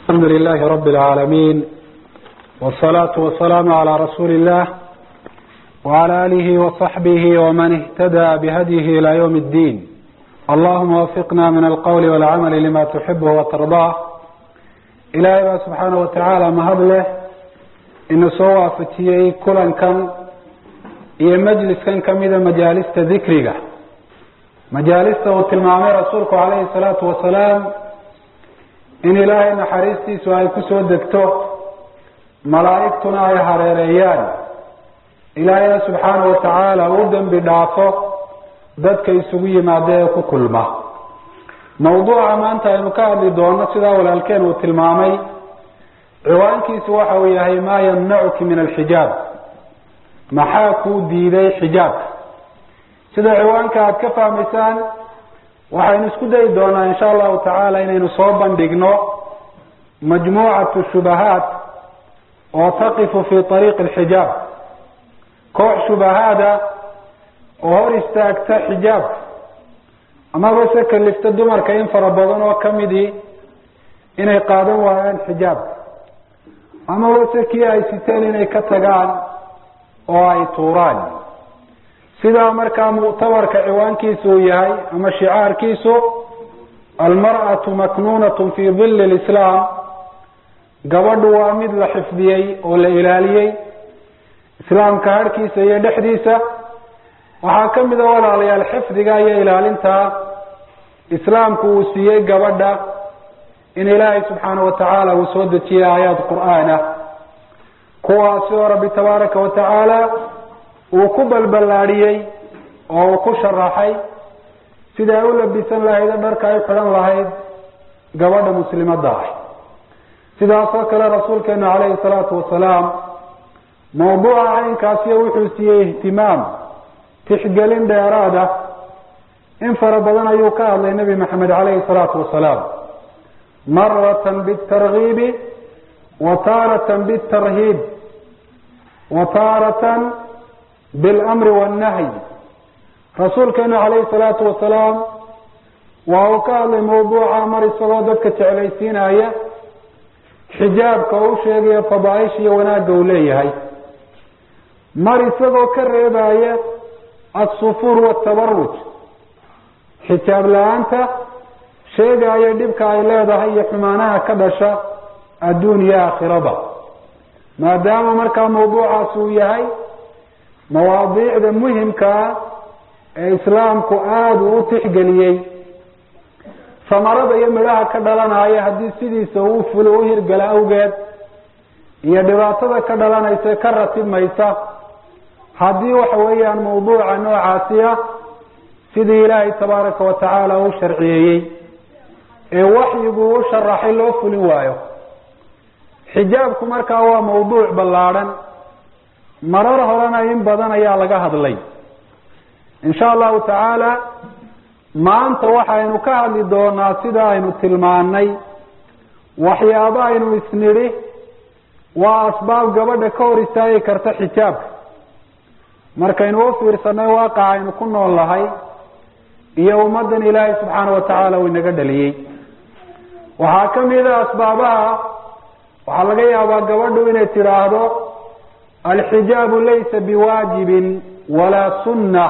الحمد لله رب العالمين والصلاة والسلام على رسول الله وعلى آله وصحبه ومن اهتدى بهديه إلى يوم الدين اللهم وفقنا من القول والعمل لما تحبه وترضاه إلهي baa سبحaanه وataعaalى mahad leh ina soo waafajiyey kulankan iyo majliskan kamida majaalista dikriga majaalista uu tilmaamay rasuulku calayhi الsalaatu wasalaam in ilaahay naxariistiisu ay kusoo degto malaa'igtuna ay hareereeyaan ilaahayna subxaanahu watacaala uu dembi dhaafo dadka isugu yimaada ee ku kulma mawduuca maanta aynu ka hadli doono sidaa walaalkeen uu tilmaamay ciwaankiisu waxa uu yahay maa yamnacuki min alxijaab maxaa kuu diiday xijaabka sida ciwaanka aada ka fahmaysaan waxaynu isku dayi doonaa insha allahu tacaala inaynu soo bandhigno majmuucatu shubahaat oo taqifu fi ariiqi alxijaab koox shubahaada oo hor istaagta xijaabka amaba se kalifta dumarka in fara badan oo kamidii inay qaadan waayaan xijaabka amaba se kii ay siteen inay ka tagaan oo ay tuuraan sidaa markaa muctabarka ciwaankiisu uu yahay ama shicaarkiisu almar'atu maknuunatun fi dilli lislaam gabadhu waa mid la xifdiyey oo la ilaaliyey islaamka harhkiisa iyo dhexdiisa waxaa ka mid a walaalayaal xifdiga iyo ilaalinta islaamku uu siiyey gabadha in ilaahay subxaanahu watacaala uu soo dejiyey aayaad qur-aanah kuwaasi oo rabbi tabaaraka watacaala uu ku balballaadhiyey oo uu ku sharaxay sida ay u labisan lahayd o dharka ay xidhan lahayd gabadha muslimadda ah sidaas oo kale rasuulkeenu calayhi salaatu wasalaam mawduuca caynkaasiyo wuxuu siiyey ihtimaam tixgelin dheeraad ah in fara badan ayuu ka hadlay nebi maxamed calayhi salaatu wasalaam maratan bitargiibi wa taaratan bitarhiib wa taaratan bilamri wannahyi rasuulkeenu calayhi salaatu wasalaam waa uu ka hadlay mawduuca mar isagoo dadka jeclaysiinaya xijaabka oo u sheegaya fadaaisha iyo wanaagga uu leeyahay mar isagoo ka reebaya alsufuur watabaruj xijaab la-aanta sheegaya dhibka ay leedahay iyo xumaanaha ka dhasha adduun iyo aakhiraba maadaama markaa mawduucaas uu yahay mawaadiicda muhimkaa ee islaamku aada uu u tixgeliyey samarada iyo midhaha ka dhalanaya haddii sidiisa uu fulo u hirgala awgeed iyo dhibaatada ka dhalanaysa ka ratibmaysa haddii waxa weeyaan mawduuca noocaasi ah sidii ilaahay tabaaraka watacaala u sharciyeeyey ee waxyigu u sharaxay loo fulin waayo xijaabku markaa waa mawduuc ballaadhan marar horena in badan ayaa laga hadlay insha allahu tacaala maanta waxaynu ka hadli doonaa sida aynu tilmaanay waxyaabo aynu isnidhi waa asbaab gabadha ka hor istaagi karta xijaabka markaynu u fiirsanay waaqaca aynu ku nool nahay iyo ummaddan ilaahay subxaana watacaala uu inaga dhaliyey waxaa kamid a asbaabaha waxaa laga yaabaa gabadhu inay tidhaahdo alxijaabu laysa biwaajibin walaa sunna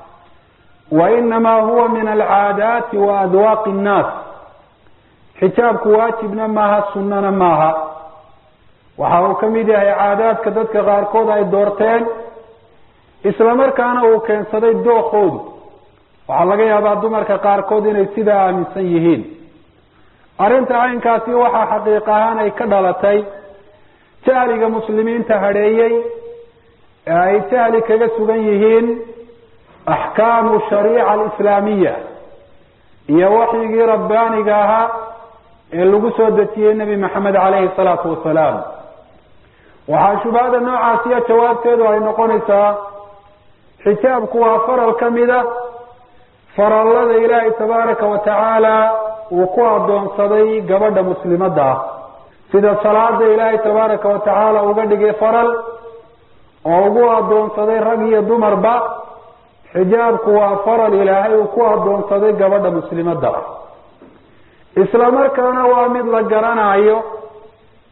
wa inamaa huwa min alcaadaati wa adwaaqi nnaas xijaabku waajibna maaha sunnana maaha waxa uu ka mid yahay caadaadka dadka qaarkood ay doorteen isla markaana uu keensaday dookoodu waxaa laga yaabaa dumarka qaarkood inay sidaa aaminsan yihiin arrinta caynkaasi waxaa xaqiiq ahaan ay ka dhalatay jahliga muslimiinta hadheeyey ee ay jahli kaga sugan yihiin axkaamu shariica alislaamiya iyo waxyigii rabbaaniga ahaa ee lagu soo dejiyey nebi maxamed caleyhi salaatu wasalaam waxaa shubahada noocaasiyo jawaabteedu ay noqonaysaa xijaabku waa faral ka mid a farallada ilaahay tabaaraka wa tacaala uu ku addoonsaday gabadha muslimadda ah sida salaada ilaahay tabaaraka wa tacaala uga dhigay faral oo ugu addoonsaday rag iyo dumarba xijaabku waa faral ilaahay uu ku addoonsaday gabadha muslimadda ah isla markaana waa mid la garanayo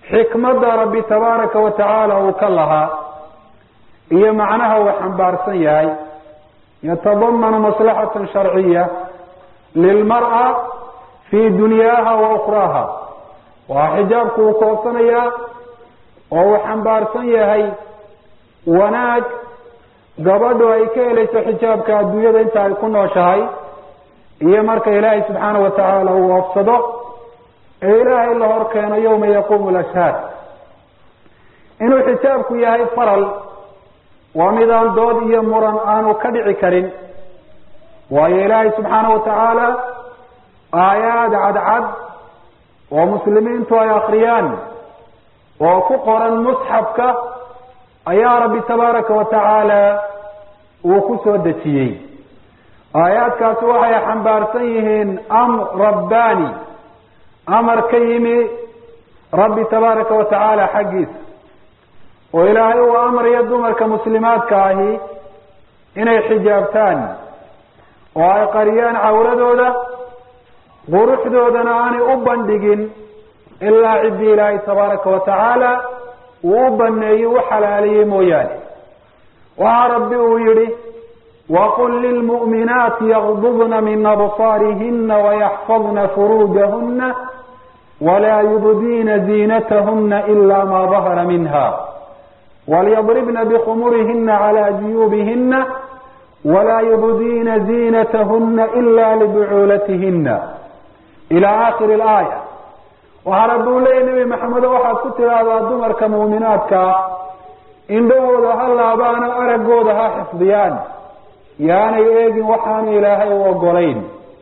xikmadda rabbi tabaaraka wa tacaala uu ka lahaa iyo macnaha uu xambaarsan yahay yatadamanu maslaxatan sharciya lilmar'a fii dunyaaha wa ukhraaha waa xijaabku uu koobsanayaa oo uu xambaarsan yahay wanaag gabadhu ay ka helayso xijaabka adduunyada inta ay ku nooshahay iyo marka ilaahay subxaana wa tacaala uu oofsado ee ilaahay la hor keeno yowma yaquumu lashhaad inuu xijaabku yahay faral waa midaan dood iyo muran aanu ka dhici karin waayo ilaahay subxaana wa tacaala aayaad cadcad oo muslimiintu ay akriyaan oo ku qoran musxafka ayaa rabbi tabaaraka wa tacaala uu ku soo dejiyey aayaadkaasi waxay xambaarsan yihiin amr rabbaani amar ka yimi rabbi tabaaraka wa tacaala xaggiisa oo ilaahay uu amrayo dumarka muslimaadka ahi inay xijaabtaan oo ay qariyaan cawradooda quruxdoodana aanay u bandhigin ilaa ciddii ilaahay tabaaraka wa tacaala uu u baneeyey u xalaaliyey mooyaane waxaa rabbi uu yihi waqul lilmu'minaati yagdubna min absaarihina wayaxfadna furuujahuna walaa yubdiina ziinatahuna ila ma dahara minha walyadribna bikhumurihina cala juyuubihina walaa yubdiina ziinatahuna ila libucuulatihina ila aakhiri laaya waxaa rabbi uu leeyahy nebi maxamedo waxaad ku tidhaahdaa dumarka muuminaadkaa indhahooda ha laabaano araggooda ha xifdiyaan yaanay eegin waxaanu ilaahay u ogolayn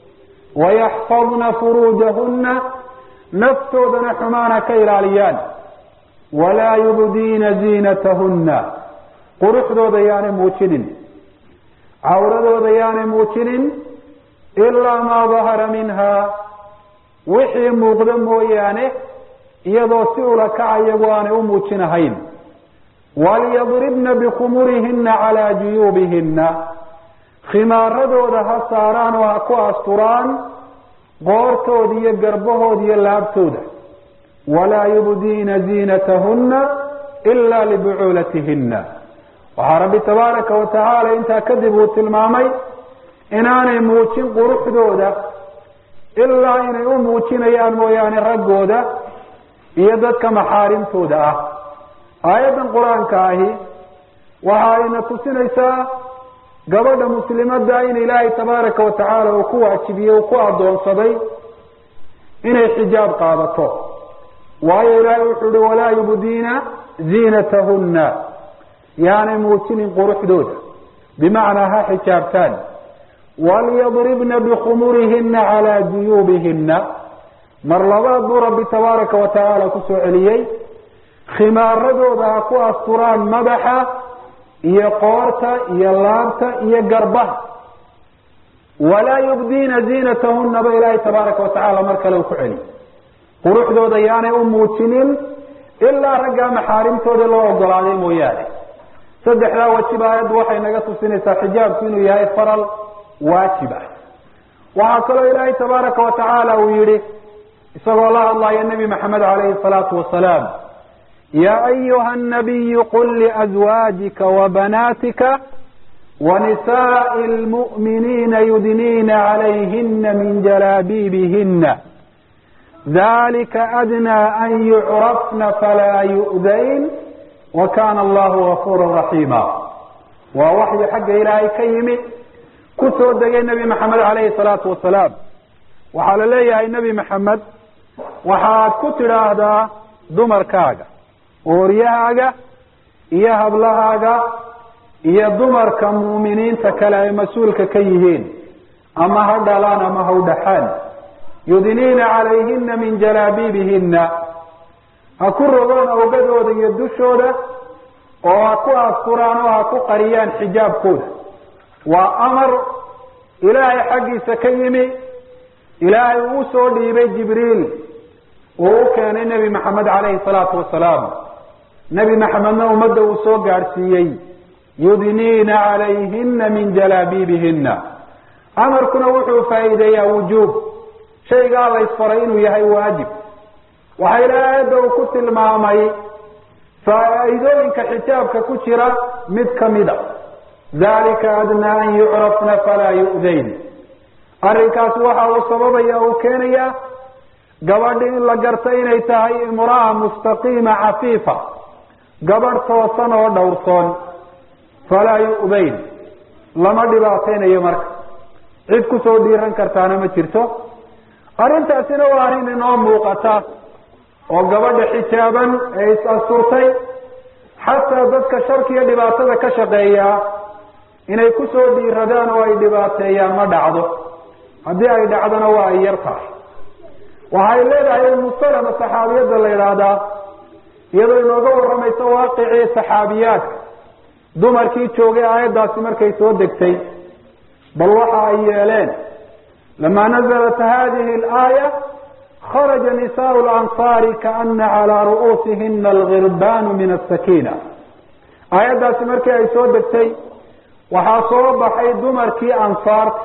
wayaxfadna furuujahunna naftoodana xumaana ka ilaaliyaan walaa yubdiina ziinatahunna quruxdooda yaanay muujinin cawradooda yaanay muujinin ilaa maa dahara minha wixii muuqdo mooyaane iyadoo si ula kaca iyagu aanay u muujinahayn walyadribna bikhumurihina calaa juyuubihina khimaaradooda ha saaraan oo ha ku asturaan qoortooda iyo garbahooda iyo laabtooda walaa yubdiina ziinatahuna ila libucuulatihina waxaa rabbi tabaaraka wa tacaala intaa kadib uu tilmaamay inaanay muujin quruxdooda ilaa inay u muujinayaan mooyaane raggooda iyo dadka maxaarimtooda ah aayaddan qur-aanka ahi waxa ayna tusinaysaa gabadha muslimadda in ilaahay tabaaraka wa tacaala uu ku waajibiyey uu ku addoonsaday inay xijaab qaadato waayo ilaahay wuxuu uhi walaa yubdiina ziinatahunna yaanay muujinin quruxdooda bimacnaa ha xijaabtaan walyadribna bikhumurihina calaa juyuubihina mar labaad buu rabbi tabaaraka wa tacaala kusoo celiyey khimaaradooda ha ku asturaan madaxa iyo qoorta iyo laabta iyo garbaha walaa yubdiina ziinatahunna ba ilaahay tabaaraka wa tacaala mar kale uu ku celiy quruxdooda yaanay u muujinin ilaa raggaa maxaarimtooda loo ogolaaday mooyaane saddexdaa wajiba aayaddu waxay naga tusinaysaa xijaabku inuu yahay faral waajib ah waxaa kaloo ilaahay tabaaraka wa tacaala uu yihi isagoo la hadlaya nebi maxamed calayhi salaatu wasalaam ya ayuha nabiyu qul liazwaajika wabanaatika wanisaai lmu'miniina yudniina calayhina min jalaabiibihina dalika adnaa an yucrafna falaa yu'dayn wa kana allahu gafuura raxiima waa waxyi xagga ilaahay ka yimi ku soo degay nebi maxamed calayhi salaatu wasalaam waxaa la leeyahay nebi maxamed waxaad ku tidhaahdaa dumarkaaga ooryahaaga iyo hablahaaga iyo dumarka muuminiinta kale ay mas-uulka ka yihiin ama ha dhalaan ama ha u dhaxaan yudniina calayhina min jalaabiibihina ha ku rogaan awgadooda iyo dushooda oo ha ku asturaan oo ha ku qariyaan xijaabkooda waa amar ilaahay xaggiisa ka yimi ilaahay uu soo dhiibay jibriil uu u keenay nebi maxamed calayhi salaatu wasalaam nebi maxamedna ummadda uu soo gaadhsiiyey yudniina calayhina min jalaabiibihina amarkuna wuxuu faa'iideeyaa wujuub shaygaa la ysfaray inuu yahay waajib waxaa ilahay aayadda uu ku tilmaamay faa-iidooyinka xijaabka ku jira mid kamida dalika adnaa an yucrafna falaa yu'dayn arrinkaasi waxa uu sababaya uu keenaya gabadhi in la garta inay tahay imraa mustaqiima cafiifa gabadh toosan oo dhowrsoon falaa yu'dayn lama dhibaataynayo marka cid kusoo dhiiran kartaana ma jirto arrintaasina waa arrin inoo muuqata oo gabadha xijaaban ee is-asturtay xataa dadka sharka iyo dhibaatada ka shaqeeya inay kusoo dhiiradaan oo ay dhibaateeyaan ma dhacdo haddii ay dhacdona waa ay yar tahay waxay leedahay umu salama saxaabiyadda la yidhaahdaa iyadoo inooga warramayso waaqicii saxaabiyaadka dumarkii joogay aayaddaasi markay soo degtay bal waxa ay yeeleen lama nazalat hadihi alaaya kharaja nisaau lansaari kaana calaa ru'uusihina alghirbanu min asakina aayaddaasi markii ay soo degtay waxaa soo baxay dumarkii ansaarta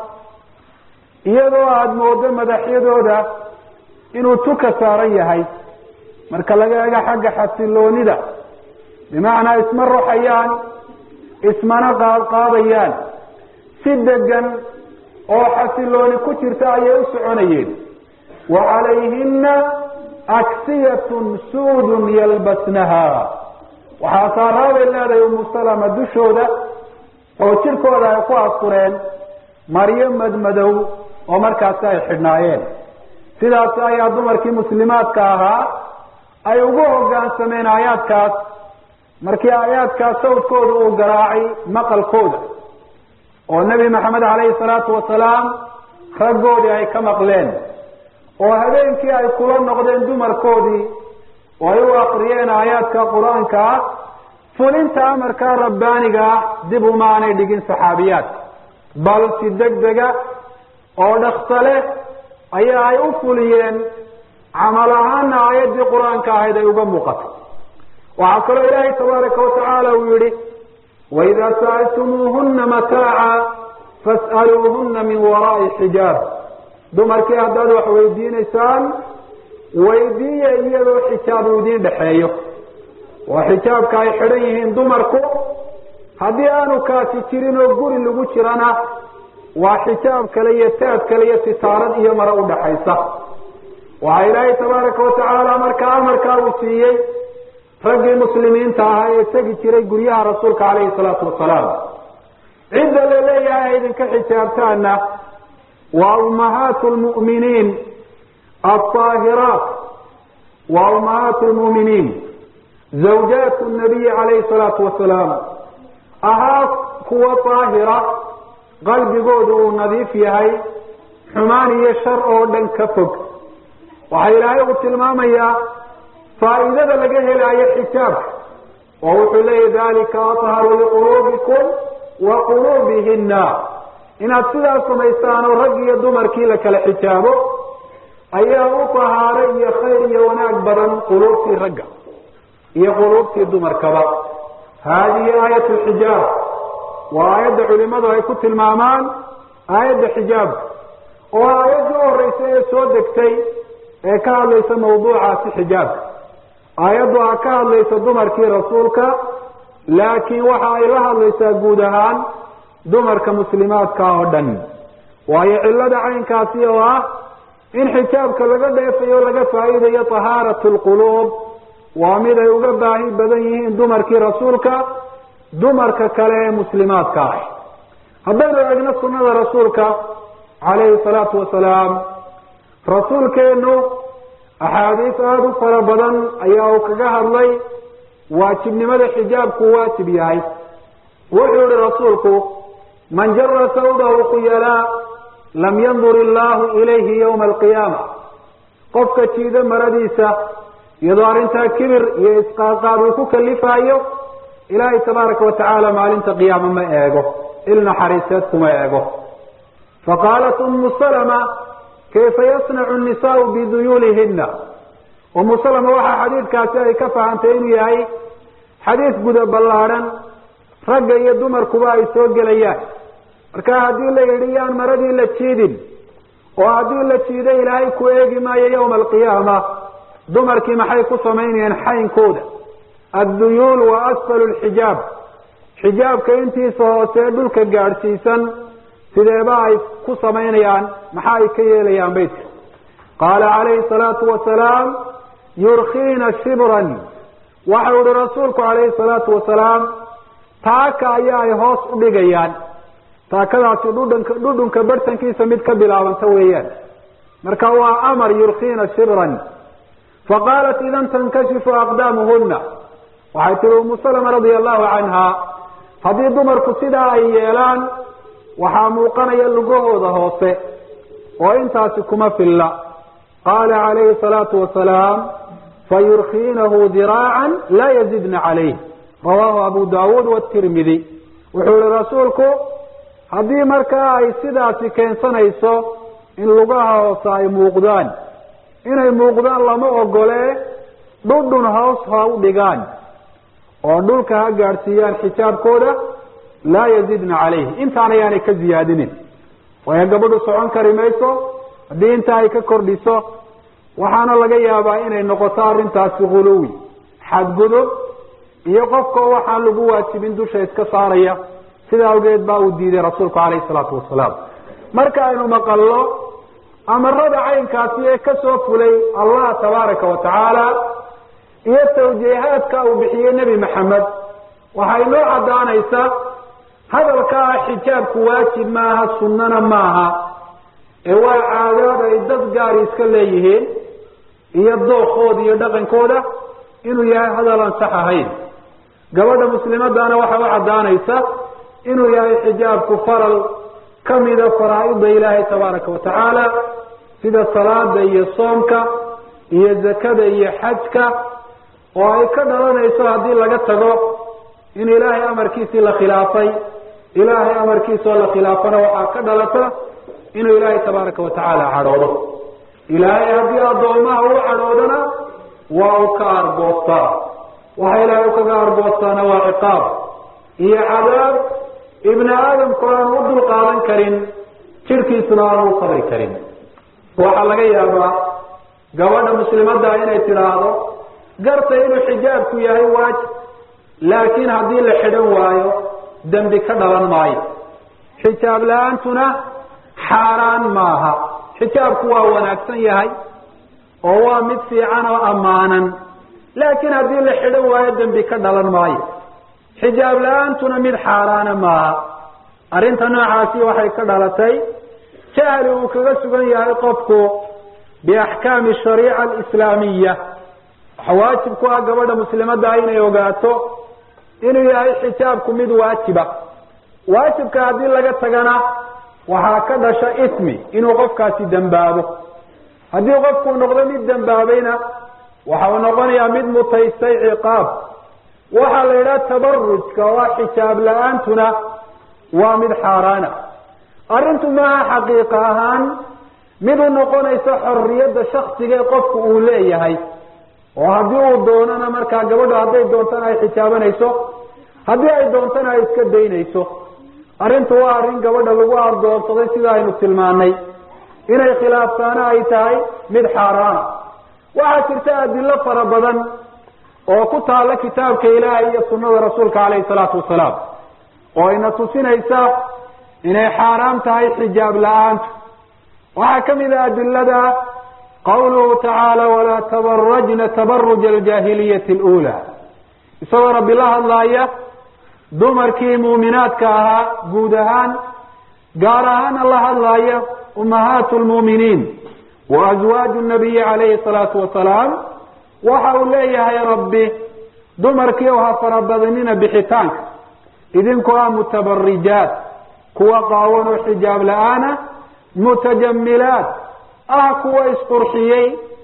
iyadoo aada moodo madaxyadooda inuu tuka saaran yahay marka laga ego xagga xasiloonida bimacnaa isma ruxayaan ismana qaadqaadayaan si degan oo xasilooni ku jirta ayay u soconayeen wa calayhina aksiyatun suudun yalbasnaha waxaa saaraabay leedahay umu salama dushooda oo jirkooda ay ku askureen maryo madmadow oo markaasi ay xidhnaayeen sidaasi ayaa dumarkii muslimaadka ahaa ay ugu hoggaansameen aayaadkaas markii aayaadkaas sawdkooda uu garaacay maqalkooda oo nebi maxamed calayhi salaatu wasalaam raggoodii ay ka maqleen oo habeenkii ay kula noqdeen dumarkoodii oo ay u akriyeen aayaadka qur-aanka ah fulinta amarka rabbaaniga ah dib umaanay dhigin saxaabiyaadka bal si deg dega oo dhaksa leh ayaa ay u fuliyeen camal ahaana aayaddii qur-aanka ahayd ay uga muuqato waxaa kaloo ilaahay tabaaraka watacaala uu yihi waidaa sa'altumuuhuna mataaca fas'aluuhuna min waraai xijaab dumarkii haddaad wax weydiinaysaan weydiiya iyadoo xijaab uu idiin dhexeeyo oo xijaabka ay xidhan yihiin dumarku haddii aanu kaasi jirin oo guri lagu jirana waa xijaab kale iyo taab kale iyo sitaarad iyo mare udhaxaysa waxaa ilaahay tabaaraka watacaala markaa amarkaa uu siiyey raggii muslimiinta ahaa ee tegi jiray guryaha rasuulka calayhi salaatu wasalaam cidda la leeyahay ay idinka xijaabtaana waa ummahaatu lmu'miniin alطaahiraat waa ummahaatu lmu'miniin zawjaatu nabiyi calayhi salaatu wasalaam ahaa kuwa daahira qalbigoodu uu nadiif yahay xumaan iyo shar oo dhan ka fog waxaa ilaahay uu tilmaamayaa faa'iidada laga helaayo xijaabka oo wuxuu leeyahy dalika atharu liquluubikum wa quluubihina inaad sidaas samaystaan oo rag iyo dumarkii la kala xijaabo ayaa u tahaaro iyo khayr iyo wanaag badan quluubtii ragga iyo quluubtii dumarkaba haadihi aayat lxijaab waa aayadda culimadu ay ku tilmaamaan aayadda xijaabka oo aayadda u horeysa ee soo degtay ee ka hadlaysa mawduucaasi xijaabka aayaddu a ka hadlaysa dumarkii rasuulka laakiin waxa ay la hadlaysaa guud ahaan dumarka muslimaadka oo dhan waayo cillada caynkaasi oo ah in xijaabka laga dheefayo laga faa'iidayo tahaaratu lquluub waa mid ay uga baahi badan yihiin dumarkii rasuulka dumarka kale ee muslimaadka ah haddaynu eegno sunnada rasuulka calayhi salaatu wasalaam rasuulkeenu axaadiis aada u fara badan ayaa uu kaga hadlay waajibnimada xijaabku waajib yahay wuxuu yihi rasuulku man jara sawdahu khuyalaa lam yandur illaahu ilayhi yawma alqiyaama qofka jiida maradiisa iyadoo arrintaa kibir iyo isqaadqaad uu ku kalifaayo ilaahay tabaaraka watacaala maalinta qiyaama ma eego il naxariiseed kuma eego faqaalat umu salama kayfa yasnacu nisaau biduyuulihina umu salama waxaa xadiidkaasi ay ka fahantay inuu yahay xadiis guda ballaadhan ragga iyo dumarkuba ay soo gelayaan marka haddii la yidhi yaan maradii la jiidin oo haddii la jiido ilaahay ku eegi maayo yawma alqiyaama dumarkii maxay ku samaynayeen xaynkooda adduyuul wa asfalu lxijaab xijaabka intiisa hoosee dhulka gaadhsiisan sideeba ay ku samaynayaan maxaa ay ka yeelayaan beydka qaala calayhi salaatu wasalaam yurkiina shibran waxau ihi rasuulku calayhi salaatu wasalaam taaka ayaa ay hoos u dhigayaan taakadaasi dhudhanka dhudhunka barhtankiisa mid ka bilaabanta weeyaan marka waa amar yurkiina shibran faqaalat idan tankashifu aqdaamuhuna waxay tihi umu salama radia allahu canha haddii dumarku sidaa ay yeelaan waxaa muuqanaya lugahooda hoose oo intaasi kuma filla qaala calayhi salaatu wasalaam fayurkiinahu diraacan laa yazidna calayh rawaahu abu daawuud watirmidi wuxuu yihi rasuulku haddii markaa ay sidaasi keensanayso in lugaha hoose ay muuqdaan inay muuqdaan lama ogolee dhudhun hoos ha u dhigaan oo dhulka ha gaadhsiiyaan xijaabkooda laa yazidna calayh intaan ayaanay ka ziyaadinin waayo gabadhu socon kari mayso haddii intaa ay ka kordhiso waxaana laga yaabaa inay noqoto arrintaasi huluwi xadgudub iyo qofka waxaan lagu waajibin dusha iska saaraya sida awgeed baa uu diiday rasuulku calayhi salaatu wasalaam marka aynu maqallo amarada caynkaasi ee kasoo fulay allah tabaaraka wa tacaala iyo tawjiihaadka uu bixiyey nebi maxamed waxay noo caddaanaysaa hadalka ah xijaabku waajib maaha sunnana maaha ee waa caadaad ay dad gaari iska leeyihiin iyo dookooda iyo dhaqankooda inuu yahay hadal aan sax ahayn gabadha muslimadana waxay u caddaanaysa inuu yahay xijaabku faral kamida faraa-ida ilaahay tabaaraka wa tacaala sida salaada iyo soomka iyo zakada iyo xajka oo ay ka dhalanayso haddii laga tago in ilaahay amarkiisii la khilaafay ilaahay amarkiisa oo la khilaafana waxaa ka dhalata inuu ilaahay tabaaraka wa tacaala cadhoodo ilaahay haddii addoomaha u cadhoodana waa u ka argoostaa waxa ilaahay ukaga argoostaana waa ciqaab iyo cadaab ibni aadamku aanu u dul qaadan karin jidhkiisuna aanu u sabri karin waxaa laga yaabaa gabadha muslimadda inay tidhaahdo garta inuu xijaabku yahay waajib laakiin haddii la xidhan waayo dembi ka dhalan maayo xijaab la-aantuna xaaraan maaha xijaabku waa wanaagsan yahay oo waa mid fiican oo ammaanan laakiin haddii la xidhan waayo dembi ka dhalan maayo xijaab la-aantuna mid xaaraana maaha arrinta noocaasi waxay ka dhalatay jahli uu kaga sugan yahay qofku biaxkaami shariica alislaamiya waxa waajib ku ah gabadha muslimadda ah inay ogaato inuu yahay xijaabku mid waajiba waajibka haddii laga tagana waxaa ka dhasha ismi inuu qofkaasi dembaabo haddii qofkuu noqdo mid dembaabayna waxa uu noqonayaa mid mutaystay ciqaab waxaa la yidhaha tabarujka waa xijaab la-aantuna waa mid xaaraana arrintu maaha xaqiiqa ahaan mid u noqonaysa xorriyadda shaksiga ee qofku uu leeyahay oo haddii uu doonana markaa gabadho hadday doontana ay xijaabanayso haddii ay doontana ay iska daynayso arrintu waa arrin gabadha lagu ardoonsaday sida aynu tilmaanay inay khilaaftaana ay tahay mid xaaraana waxaa jirta adilo fara badan oo ku taalla kitaabka ilaahay iyo sunnada rasuulka caleyhi salaatu wasalaam oo ina tusinaysa inay xaaraam tahay xijaab la-aantu waxaa ka mid a adilada qawluhu tacaala walaa tabarajna tabaruja aljaahiliyati alula isagoo rabbi la hadlaaya dumarkii muuminaadka ahaa guud ahaan gaar ahaana la hadlaaya ummahaatu lmuuminiin wa azwaaju nabiyi calayhi salaatu wasalaam waxa uu leeyahay rabbi dumarkii oo ha farabadinina bixitaanka idinkoo ah mutabarijaat kuwa qaawan oo xijaab la-aana mutajamilaat ah kuwa isqurxiyey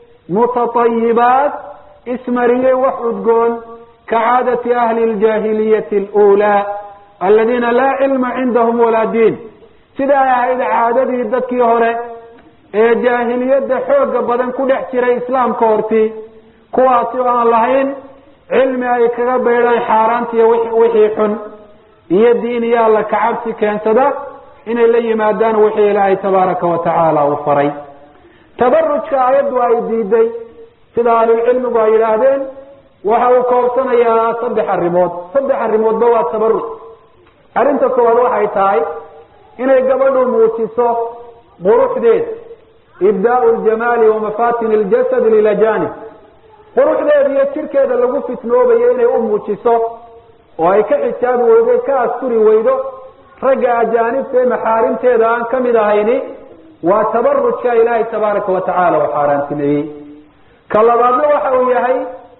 mutatayibaat ismariyey wax udgoon kacaadati ahli ljaahiliyati alulaa aladiina laa cilma cindahum walaa diin sida ay ahayd caadadii dadkii hore ee jaahiliyadda xooga badan ku dhex jiray islaamka hortii kuwaasi oo aan lahayn cilmi ay kaga baydhaan xaaraantiiyo wixii xun iyo diin iyo alla kacabsi keensada inay la yimaadaan wixii ilaahay tabaaraka wa tacaala uu faray tabarujka ayaddu ay diiday sida ahlulcilmigu ay yidhaahdeen waxa uu koobsanayaa saddex arrimood saddex arrimoodba waa tabaruc arrinta koowaad waxay tahay inay gabadhu muujiso quruxdeeda ibdaau ljamaali wa mafatin ljasad lilajanib quruxdeeda iyo jirkeeda lagu fitnoobayo inay u muujiso oo ay ka xijaabi weydo ka asturi weydo ragga ajaanibta ee maxaarimteeda aan ka mid ahayni waa tabarujka ilaahay tabaaraka wa tacaala oo xaaraantimeeyey ka labaadna waxa uu yahay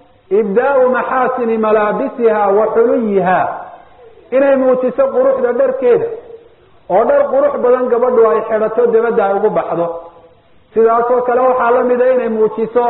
ibdaau maxaasini malaabisiha wa xuluyiha inay muujiso quruxda dharkeeda oo dhar qurux badan gabadhu ay xidhato dabadda ay ugu baxdo sidaasoo kale waxaa la mida inay muujiso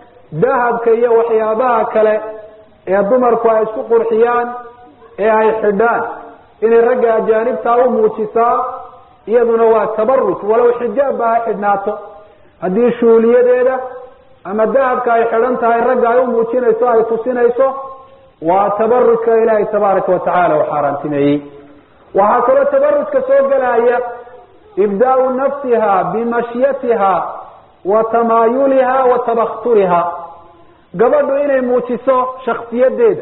dahabka iyo waxyaabaha kale ee dumarku ay isku qurxiyaan ee ay xidhaan inay ragga ajaanibtaa u muujisaa iyaduna waa tabaruj walow xijaabba ha xidhnaato haddii shuuliyadeeda ama dahabka ay xidhan tahay ragga ay u muujinayso ay tusinayso waa tabarujka ilaahay tabaaraka wa tacaala u xaaraantimeeyey waxaa kaloo tabarujka soo gelaya ibdaau nafsiha bimashyatiha wa tamaayuliha wa tabakhturiha gabadhu inay muujiso shaksiyadeeda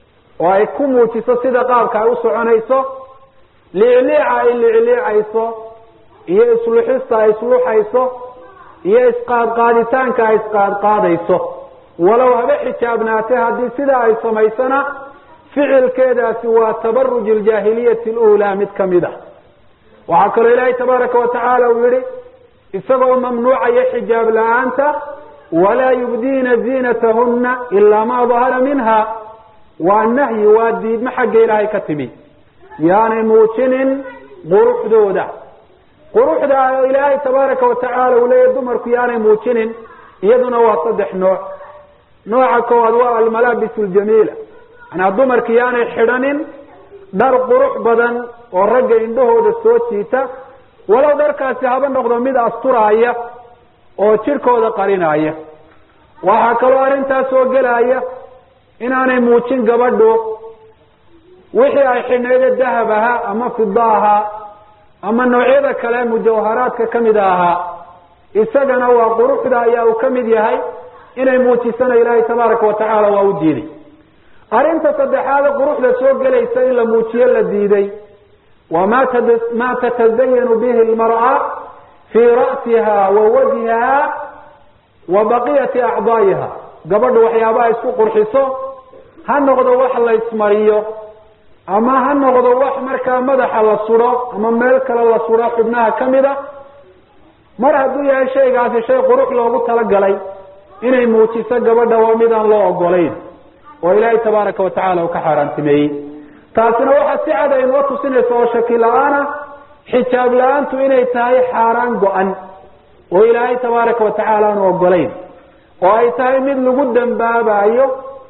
oo ay ku muujiso sida qaabka ay u soconayso liicliica ay liicliicayso iyo isluxista ay isluxayso iyo isqaadqaaditaanka ay isqaadqaadayso walow haba xijaabnaatay haddii sidaa ay samaysana ficilkeedaasi waa tabaruj aljaahiliyati alula mid kamid ah waxaa kaloo ilaahay tabaaraka wa tacaala uu yihi isagoo mamnuucaya xijaab la-aanta walaa yubdiina ziinatahuna ilaa ma dahara minha waa nahyi waa diidmo xagga ilaahay ka timi yaanay muujinin quruxdooda quruxda ilaahay tabaaraka wa tacaala uu leeyahy dumarku yaanay muujinin iyaduna waa saddex nooc nooca koowaad waa almalaabis ljamiila manaa dumarki yaanay xidhanin dhar qurux badan oo ragga indhahooda soo jiita walow dharkaasi haba noqdo mid asturaaya oo jidhkooda qarinaya waxaa kaloo arrintaas soo gelaya inaanay muujin gabadhu wixii ay xidhnayda dahab ahaa ama fida ahaa ama noocyada kale mujawharaadka kamida ahaa isagana waa quruxda ayaa uu kamid yahay inay muujisana ilaahay tabaaraka wa tacaala waa u diiday arrinta saddexaade quruxda soo gelaysa in la muujiyo la diiday waa ma ma tatazayanu bihi lmar'a fii ra'siha wa wajhiha wa baqiyati acdaa'iha gabadhu waxyaabaha isku qurxiso ha noqdo wax la ismariyo ama ha noqdo wax markaa madaxa la suro ama meel kale la suro xubnaha kamid a mar hadduu yahay shaygaasi shay qurux loogu talagalay inay muujiso gabadha waa mid aan loo ogolayn oo ilaahay tabaaraka wa tacala uu ka xaaraantimeeyey taasina waxaa si cad aynoo tusinaysa oo shaki la-aana xijaab la-aantu inay tahay xaaraan go-an oo ilaahay tabaaraka wa tacaala aanu ogolayn oo ay tahay mid lagu dambaabayo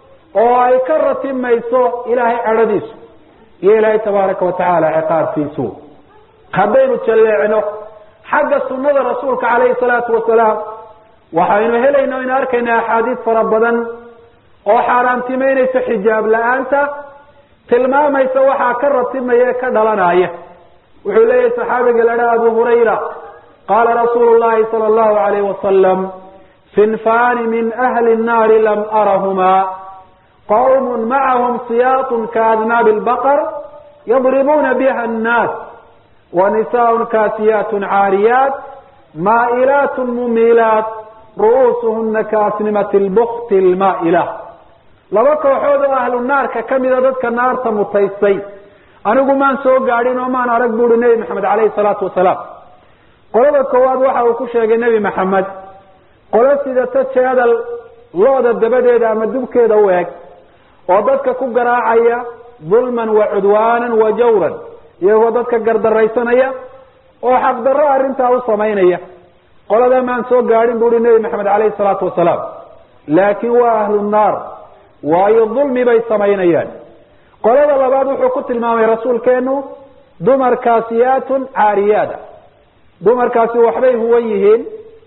oo ay ka ratimayso ilaahay cadhadiisu iyo ilaahay tabaaraka wa tacaala ciqaabkiisu haddaynu jalleecno xagga sunada rasuulka calayhi salaatu wasalaam waxaynu helayna aynu arkayna axaadiis fara badan oo xaaraantimeynaysa xijaab la-aanta tilmaamaysa waxaa ka ratimaya ka dhalanaya wuxuu leeyahay saxaabiga ladha abu hurayra qaala rasuulu llahi sala allahu alayh wasalam sinfaani min ahli nnaari lam arahumaa qawm macahum siyaatun kaadnaabi lbaqar yadribuuna biha annaas wa nisaaء kaasiyaat caariyaat maa'ilaat mumiilaat ru'uusuhuna kaasnimati lbukti lmaa'ila laba kooxood oo ahlu naarka kamida dadka naarta mutaystay anigu maan soo gaadhin oo maan arag buuhi nebi maxamed caleyhi salaatu wasalaam qolada koowaad waxa uu ku sheegay nebi maxamed qolo sidata jeedal looda dabadeeda ama dubkeeda u eg oo dadka ku garaacaya dulman wa cudwaanan wa jawran iyagoo dadka gardaraysanaya oo xaqdarro arrintaa u samaynaya qolada maan soo gaadhin buuhi nebi maxamed caleyhi salaatu wasalaam laakiin waa ahlu naar waayo dulmi bay samaynayaan qolada labaad wuxuu ku tilmaamay rasuulkeenu dumar kaasiyaatun caariyaada dumarkaasi waxbay huwan yihiin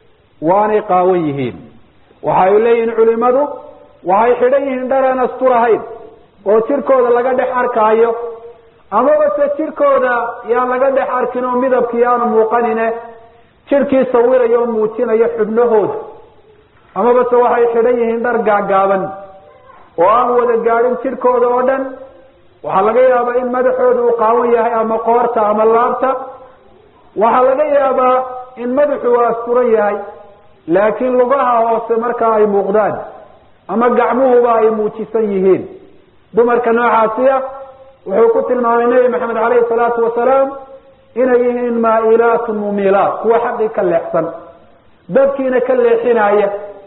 waanay qaawan yihiin waxay leeyihiin culimadu waxay xidhan yihiin dharaan asturahayn oo jirkooda laga dhex arkaayo amaba se jirkooda yaan laga dhex arkin oo midabkii aanu muuqanine jirkii sawirayo oo muujinayo xubnahooda amaba se waxay xidhan yihiin dhar gaagaaban oo aan wada gaadhin jidhkooda oo dhan waxaa laga yaabaa in madaxooda uu qaawan yahay ama qoorta ama laabta waxaa laga yaabaa in madaxu uu asturan yahay laakiin lugaha hoose markaa ay muuqdaan ama gacmuhuba ay muujisan yihiin dumarka noocaasiya wuxuu ku tilmaamay nebi maxamed caleyhi salaatu wasalaam inay yihiin maa'ilaatun mumilaat kuwa xaqii ka leexsan dadkiina ka leexinaya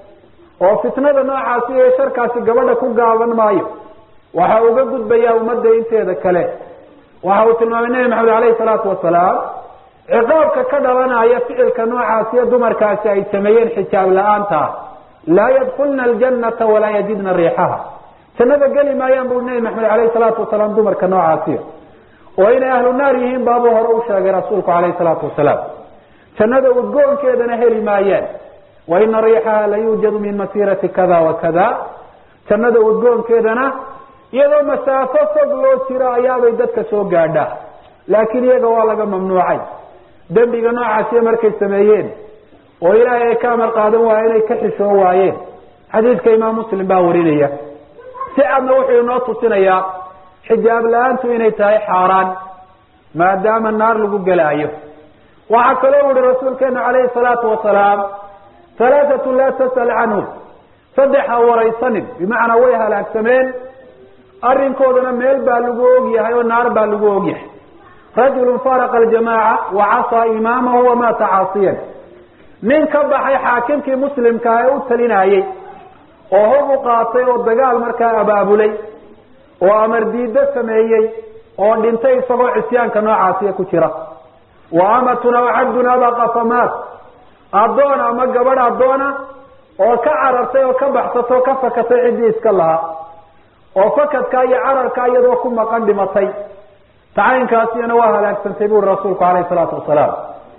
oo fitnada noocaasi iyo sharkaasi gabadha ku gaaban maayo waxa uga gudbayaa ummadda inteeda kale waxa uu tilmaamay nebi maxamed caleyhi salaatu wasalaam ciqaabka ka dhalanaya ficilka noocaasiyo dumarkaasi ay sameeyeen xijaab la-aanta laa yadkulna aljanata walaa yajidna riixaha jannada geli maayaan buu nebi maxamed caleyhi salaatu wasalaam dumarka noocaasiyo oo inay ahlu naar yihiin baabuu hore u sheegay rasuulku caleyhi salaatu wasalaam jannada udgoonkeedana heli maayaan wa ina riixaha la yuujadu min masirati kada wa kada jannada udgoonkeedana iyadoo masaafo fog loo jiro ayaabay dadka soo gaadhaa laakiin iyaga waa laga mamnuucay dembiga noocaasiya markay sameeyeen oo ilaahay ay ka amar qaadan waaye inay ka xishoo waayeen xadiidka imaam muslim baa warinaya si cadna wuxuu inoo tusinayaa xijaab la-aantu inay tahay xaaraan maadaama naar lagu gelaayo waxaa kaloo uhi rasuulkeenu calayhi salaatu wasalaam halaathatu laa tasal canhum saddex ha waraysanin bimacnaa way halaagsameen arrinkoodana meel baa lagu ogyahay oo naar baa lagu ogyahay rajulu faraqa aljamaaca wa casaa imaamahu wamaata caasiyan nin ka baxay xaakimkii muslimkaa ee u talinayey oo hog u qaatay oo dagaal markaa abaabulay oo amar diiddo sameeyey oo dhintay isagoo cisyaanka noocaasiya ku jira wa amatun aw cabdun abaqa famaat addoon ama gabadh addoona oo ka carartay oo ka baxsatay oo ka fakatay ciddii iska lahaa oo fakadkaa iyo cararkaa iyadoo ku maqan dhimatay tacaynkaasiyana waa halaagsantay buuri rasuulku calayhi salaatu wasalaam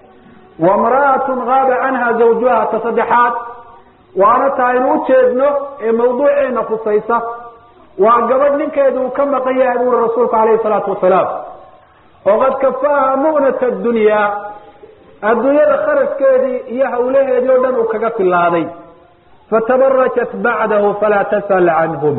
wa mra'atun gaaba canha zawjuha ta saddexaad waana ta aynu u jeedno ee mawduuceena khusaysa waa gabadh ninkeedu uu ka maqan yahay buuri rasuulku calayhi salaatu wasalaam oo qad kafaaha mu'nata adunyaa adduunyada kharaskeedii iyo hawlaheedii oo dhan uu kaga filaaday fatabarajat bacdahu falaa tasal canhum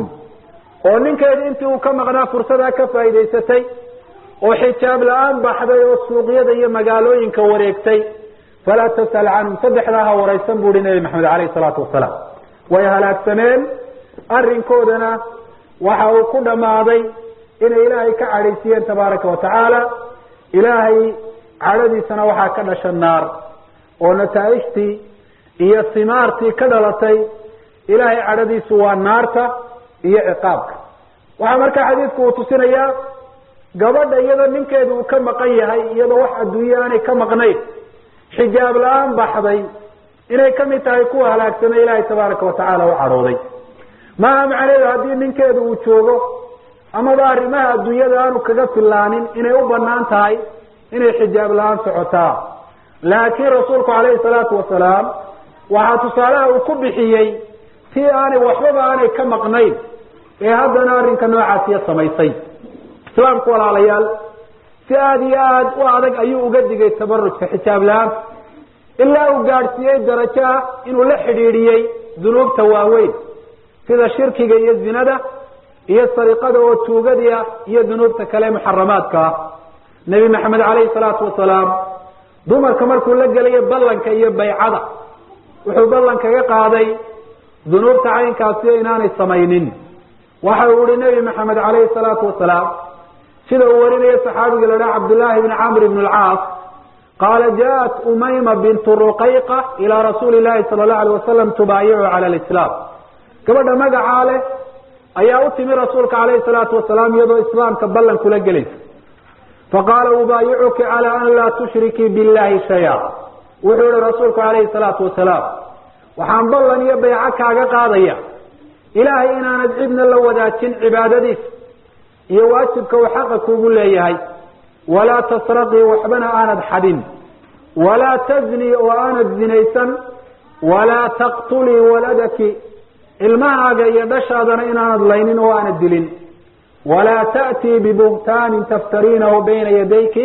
oo ninkeedii intii uu ka maqnaa fursadaa ka faa'idaysatay oo xijaab la-aan baxday oo suuqyada iyo magaalooyinka wareegtay falaa tasal canhum saddexdaa ha waraysan bu uhi nebi maxamed caleyhi salaatu wasalaam way halaagsameen arrinkoodana waxa uu ku dhammaaday inay ilaahay ka cadhaysiyeen tabaaraka wa tacaala ilaahay cadhadiisana waxaa ka dhasha naar oo nataaijtii iyo simaartii ka dhalatay ilaahay cadhadiisu waa naarta iyo ciqaabka waxaa markaa xadiidku uu tusinayaa gabadha iyadoo ninkeedu uu ka maqan yahay iyadoo wax adduunye aanay ka maqnayn xijaab la-aan baxday inay kamid tahay kuwa halaagsamay ilaahay tabaaraka wa tacaala u cadhooday maaha macnaheedu haddii ninkeedu uu joogo amaba arrimaha adduunyada aanu kaga filaanin inay u banaan tahay inay xijaab la-aan socotaa laakiin rasuulku calayhi salaatu wasalaam waxaa tusaalaha uu ku bixiyey tii aanay waxbaba aanay ka maqnayn ee haddana arrinka noocaasiya samaysay islaamku walaalayaal si aada iyo aada u adag ayuu uga digay tabarujka xijaab la-aanta ilaa uu gaadhsiiyey darajo ah inuu la xidhiidhiyey dunuubta waaweyn sida shirkiga iyo zinada iyo sariqada oo tuugadii ah iyo dunuubta kale muxaramaadka ah nebi maxamed caleyhi salaatu wasalaam dumarka markuu la gelayo ballanka iyo baycada wuxuu ballan kaga qaaday dunuubta caynkaasiyo inaanay samaynin waxa uu ihi nebi maxamed caleyhi salaatu wasalaam sida uu warinayo saxaabiga la dhaha cabdullaahi bni camr bn alcaas qaala jaءat umayma bintu ruqayqa ilaa rasuuli llahi sala allahu alay wasalam tubaayicu cala lislaam gabadha magacaa leh ayaa u timi rasuulka calayhi salaatu wasalaam iyadoo islaamka ballan kula gelaysa faqaala ubaayicuki cala an laa tushrikii billahi shaya wuxuu ihi rasuulku calayhi salaatu wasalaam waxaan ballan iyo bayco kaaga qaadaya ilaahay inaanad cidna la wadaajin cibaadadiisa iyo waajibka uu xaqa kugu leeyahay walaa tasraqii waxbana aanad xadin walaa taznii oo aanad zinaysan walaa taqtulii waladaki ilmahaaga iyo dhashaadana inaanad laynin oo aanad dilin walaa ta'tii bibuhtaanin taftariinahu bayna yadayki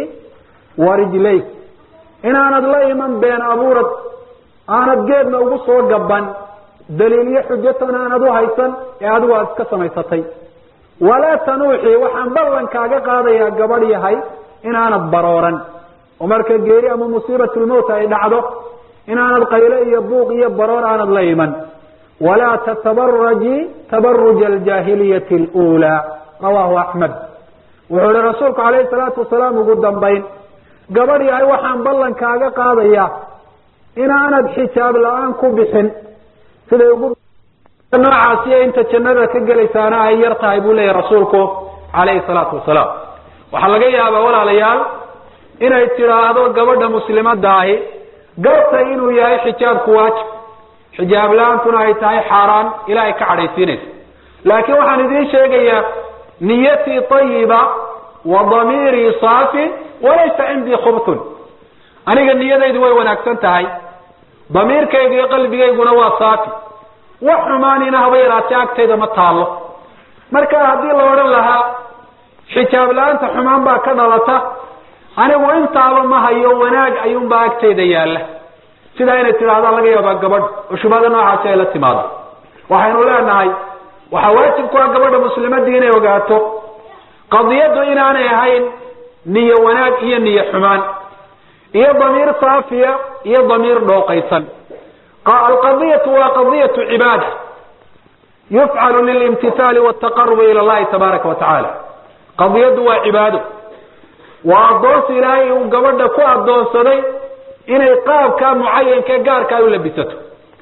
wa rijlayk inaanad la iman been abuurad aanad geedna ugu soo gaban daliilyo xujaton aanad u haysan ee adigu aada iska samaysatay walaa tanuuxii waxaan ballankaaga qaadayaa gabadh yahay inaanad barooran oo marka geeri ama musiibatulmowt ay dhacdo inaanad qayle iyo buuq iyo baroor aanad la iman walaa tatabaraji tabaruja aljaahiliyati luulaa rawaahu axmed wuxuu ihi rasuulku calayhi salaatu wasalaam ugu dambayn gabadh yahay waxaan ballankaaga qaadayaa inaanad xijaab la-aan ku bixin siday ugu noocaasiyo inta jannada ka gelaysaana ay yar tahay buu leeyahy rasuulku calayhi salaatu wasalaam waxaa laga yaabaa walaalayaal inay tidhaahdo gabadha muslimadda ahi gartay inuu yahay xijaabku waajib xijaab la-aantuna ay tahay xaaraan ilaahay ka cadhaysiinaysa laakiin waxaan idiin sheegayaa niyatii ayiba wa damiirii saafi walaysa cindii khubtun aniga niyadaydu way wanaagsan tahay damiirkayga iyo qalbigayguna waa saafi wax xumaanina haba yaraatee agtayda ma taalo marka haddii la odhan lahaa xijaab la-aanta xumaan baa ka dhalata anigu intaaba ma hayo wanaag ayuunbaa agtayda yaalla sidaa inay tidhahdaan laga yaabaa gabadh oo shubhada noocaasi ay la timaado waxaynu leenahay waxaa waajib ku ah gabadha muslimadii inay ogaato qadiyaddu inaanay ahayn niyo wanaag iyo niyo xumaan iyo damiir saafiya iyo damiir dhooqaysan alqadiyatu waa qadiyatu cibaada yufcalu lilimtithaali waltaqarubi ila allahi tabaaraka wa tacaala qadiyaddu waa cibaado waa addoonsi ilaahay uu gabadha ku addoonsaday inay qaabkaa mucayanka gaarka ay u labisato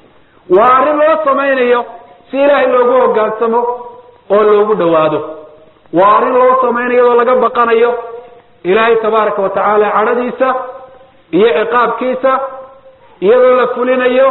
waa arrin loo samaynayo si ilaahay loogu hogaansamo oo loogu dhawaado waa arrin loo samaynayo oo laga baqanayo ilaahay tabaaraka wa tacaala cadhadiisa iyo ciqaabkiisa iyadoo la fulinayo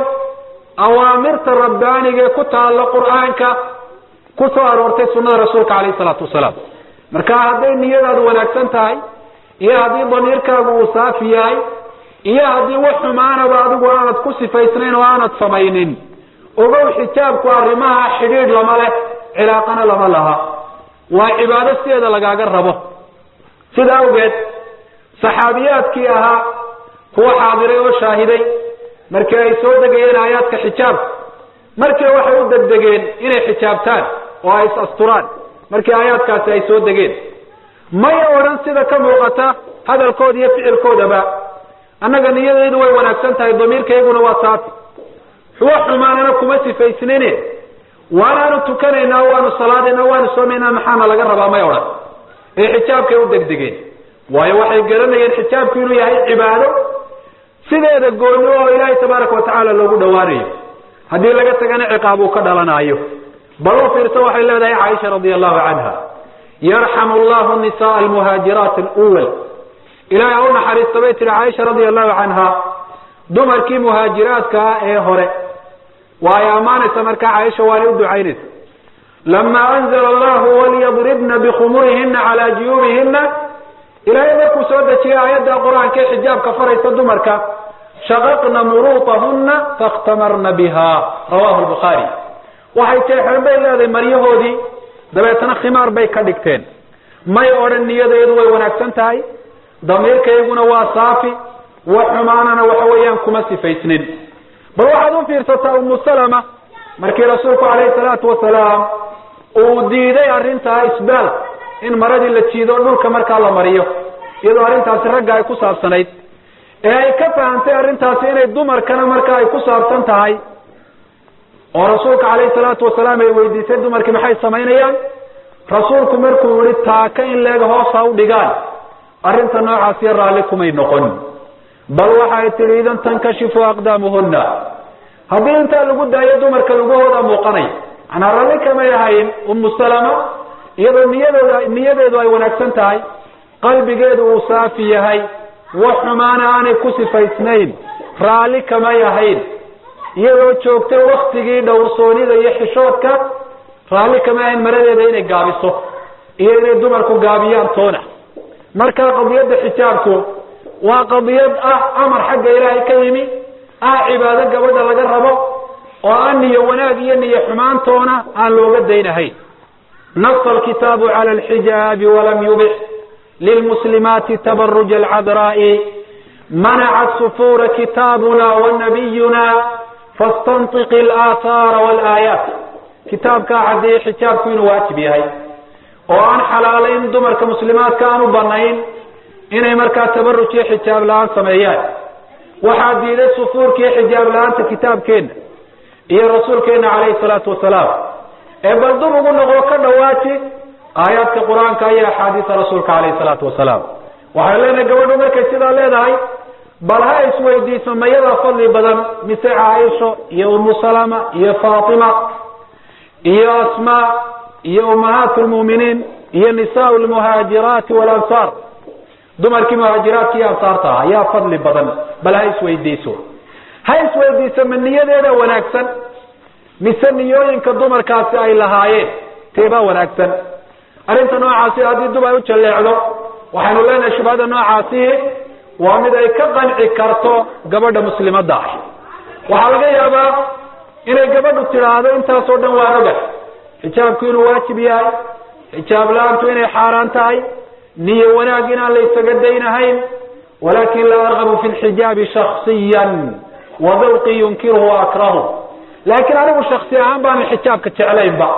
awaamirta rabbaaniga ee ku taallo qur-aanka ku soo aroortay sunnada rasuulka calayhi salaatu wasalaam marka hadday niyadaadu wanaagsan tahay iyo haddii damiirkaagu uu saafi yahay iyo haddii wax xumaanaba adigu aanad ku sifaysnayn oo aanad samaynin ogow xijaabku arrimaha xidhiidh lama leh cilaaqana lama laha waa cibaado sideeda lagaaga rabo sida awgeed saxaabiyaadkii ahaa kuwa xaadiray oo shaahiday markii ay soo degayeen aayaadka xijaabka markii waxay u degdegeen inay xijaabtaan oo ay is asturaan markii aayaadkaasi ay soo degeen may odhan sida ka muuqata hadalkooda iyo ficilkoodaba annaga niyadaydu way wanaagsan tahay damiirkayguna waa saafi wax xumaanana kuma sifaysnine waanaanu tukanaynaa waanu salaadaynaa waanu soomaynaa maxaana laga rabaa may odhan ee xijaabkay u degdegeen waayo waxay garanayeen xijaabku inuu yahay cibaado sideeda gooni oo ilaahay tabaaraka wa tacaala loogu dhawaanayo haddii laga tagana ciqaab uu ka dhalanaayo bal u fiirsa waxay leedahay caaisha radia allahu canha yarxamu allahu nisaa almuhaajiraat alwal ilahay ha u naxariista bay tihi caaisha radia allahu canha dumarkii muhaajiraadka ah ee hore waa ay ammaanaysa markaa caaisha waanay u ducaynaysa lama anzla allahu walyadribna bikhumurihina calaa juyuubihina ilaahay markuu soo dejiyey aayadda qur-aanka ee xijaabka faraysa dumarka shaqaqna muruutahuna fakhtamarna biha rawahu lbukhaari waxay jeexeen bay leedahay maryahoodii dabeetana khimaar bay ka dhigteen may odhan niyadeedu way wanaagsan tahay damiirkayguna waa saafi wax xumaanana waxa weeyaan kuma sifaysnin bal waxaad u fiirsataa umu salama markii rasuulku calayhi salaatu wasalaam uu diiday arrintaa isbaal in maradii la jiido dhulka markaa la mariyo iyadoo arrintaasi ragga ay ku saabsanayd ee ay ka fahamtay arrintaasi inay dumarkana marka ay ku saabsan tahay oo rasuulka calayhi salaatu wasalaam ay weydiisay dumarkii maxay samaynayaan rasuulku markuu yihi taaka in leega hoos ha u dhigaan arrinta noocaasiyo raalli kumay noqon bal waxay tihi idan tankashifu aqdaamuhuna haddii intaa lagu daayo dumarka lugahooda muuqanaya manaa ralli kamay ahayn umu salama iyadoo niyadooda niyadeedu ay wanaagsan tahay qalbigeedu uu saafi yahay wax xumaana aanay ku sifaysnayn raalli kamay ahayn iyadoo joogtay waktigii dhowrsoonida iyo xishoodka raalli kamay ahayn maradeeda inay gaabiso iyo inay dumarku gaabiyaan toona marka qadiyadda xijaabku waa qadiyad ah amar xagga ilaahay ka yimi ah cibaado gabadha laga rabo oo aan niyo wanaag iyo niyo xumaantoona aan looga daynahayn نص الكتاب على الحجاب ولم يبح للمسلمات تبرج العذراء منع السفور كتابنا ونبينا fastantiqi alaathaara walaayaat kitaabkaa caddeeyey xijaabku inuu waajib yahay oo aan xalaalayn dumarka muslimaadka aan u banayn inay markaa tabaruj iyo xijaab la-aan sameeyaan waxaa diiday sufuurka iyo xijaab la-aanta kitaabkeenna iyo rasuulkeena calayhi salaatu wasalaam ee bal dub ugu noqo ka dhawaaji aayaadka qur-aanka iyo axaadiisa rasuulka calayhi salaatu wasalaam waxay leenahay gabadhu markay sidaa leedahay bal ha isweydiiso mayadaa fadli badan mise caaisho iyo umu salama iyo faatima iyo asmaa iyo ummahaat lmu'miniin iyo nisaa lmuhaajiraati walansaar dumarkii muhaajiraadka iyo ansaarta ah ayaa fadli badan bal ha isweydiiso ha isweydiiso ma niyadeeda wanaagsan mise niyooyinka dumarkaasi ay lahaayeen teebaa wanaagsan arrinta noocaasi haddii dub ay u jalleecdo waxaynu leenahay shubhada noocaasi waa mid ay ka qanci karto gabadha muslimadda ah waxaa laga yaabaa inay gabadhu tidhaahdo intaasoo dhan waa oga xijaabku inuu waajib yahay xijaab la-aantu inay xaaraan tahay niyo wanaag inaan la isaga daynahayn walakin laa argabu fi lxijaabi shaksiyan wa dawqi yunkiruhu wa akrahu laakiin anigu shaksi ahaan baanan xijaabka jeclaynba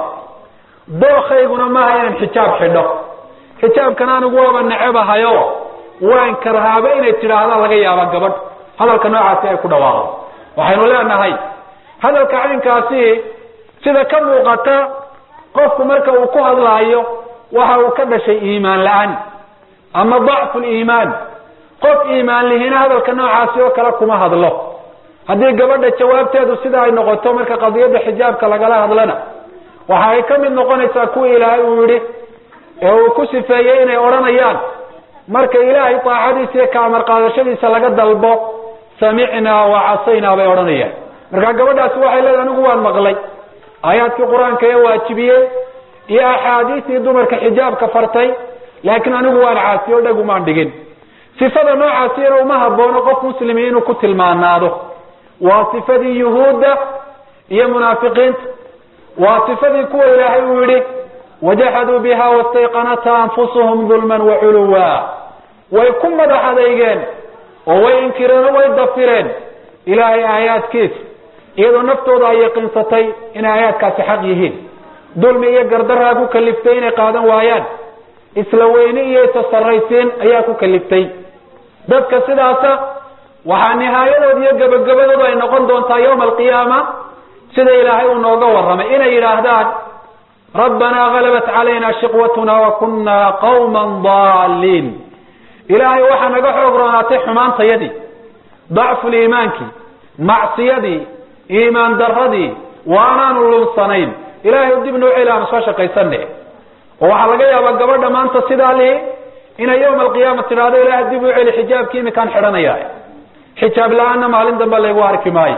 dookayguna maaha inaan xijaab xidho xijaabkan anigu waaba necebahayo waan karhaaba inay tidhaahdaan laga yaaba gabadh hadalka noocaasi ay ku dhawaaqdo waxaynu leenahay hadalka caynkaasi sida ka muuqata qofku marka uu ku hadlaayo waxa uu ka dhashay iimaan la-aan ama dacfu liimaan qof iimaan lihina hadalka noocaasi oo kale kuma hadlo haddii gabadha jawaabteedu sida ay noqoto marka qadiyadda xijaabka lagala hadlana waxa ay ka mid noqonaysaa kuwa ilaahay uu yihi ee uu ku sifeeyey inay odhanayaan marka ilaahay taacadiisa iyo ka amar qaadashadiisa laga dalbo samicnaa wa casaynaa bay odhanayaan marka gabadhaasi waxay leedahay anigu waan maqlay aayaadkii qur-aanka ee waajibiyey iyo axaadiistii dumarka xijaabka fartay laakiin anigu waan caasiyo o dhagumaan dhigin sifada noocaasina uma haboono qof muslimi inuu ku tilmaanaado waa sifadii yuhuudda iyo munaafiqiinta waa sifadii kuwa ilaahay uu yihi wajaxaduu biha wastayqanatha anfusuhum dulman waculuwa way ku madax adeygeen oo way inkireen oo way dafireen ilaahay aayaadkiisa iyadoo naftooda ay yaqiinsatay inay aayaadkaasi xaq yihiin dulmi iyo gardaraa ku kaliftay inay qaadan waayaan isla weyne iyo isa sarraysiin ayaa ku kaliftay dadka sidaasa waxaa nihaayadooda iyo gabagabadooda ay noqon doontaa yawma alqiyaama sida ilaahay uu nooga warramay inay yidhaahdaan rabbanaa galabat calayna shiqwatuna wa kunna qawman daaliin ilaahay waxaa naga xoog roonaatay xumaantayadii dacfuliimaankii macsiyadii iimaan daradii waanaanu lunsanayn ilaahay dib noo celi aanu soo shaqaysane oo waxaa laga yaabaa gabadha maanta sidaa lihi inay yawma alqiyaama tidhahdo ilaahay dib u celi xijaabkii iminkaan xidhanaya xijaab la-aanna maalin dambe laygu arki maayo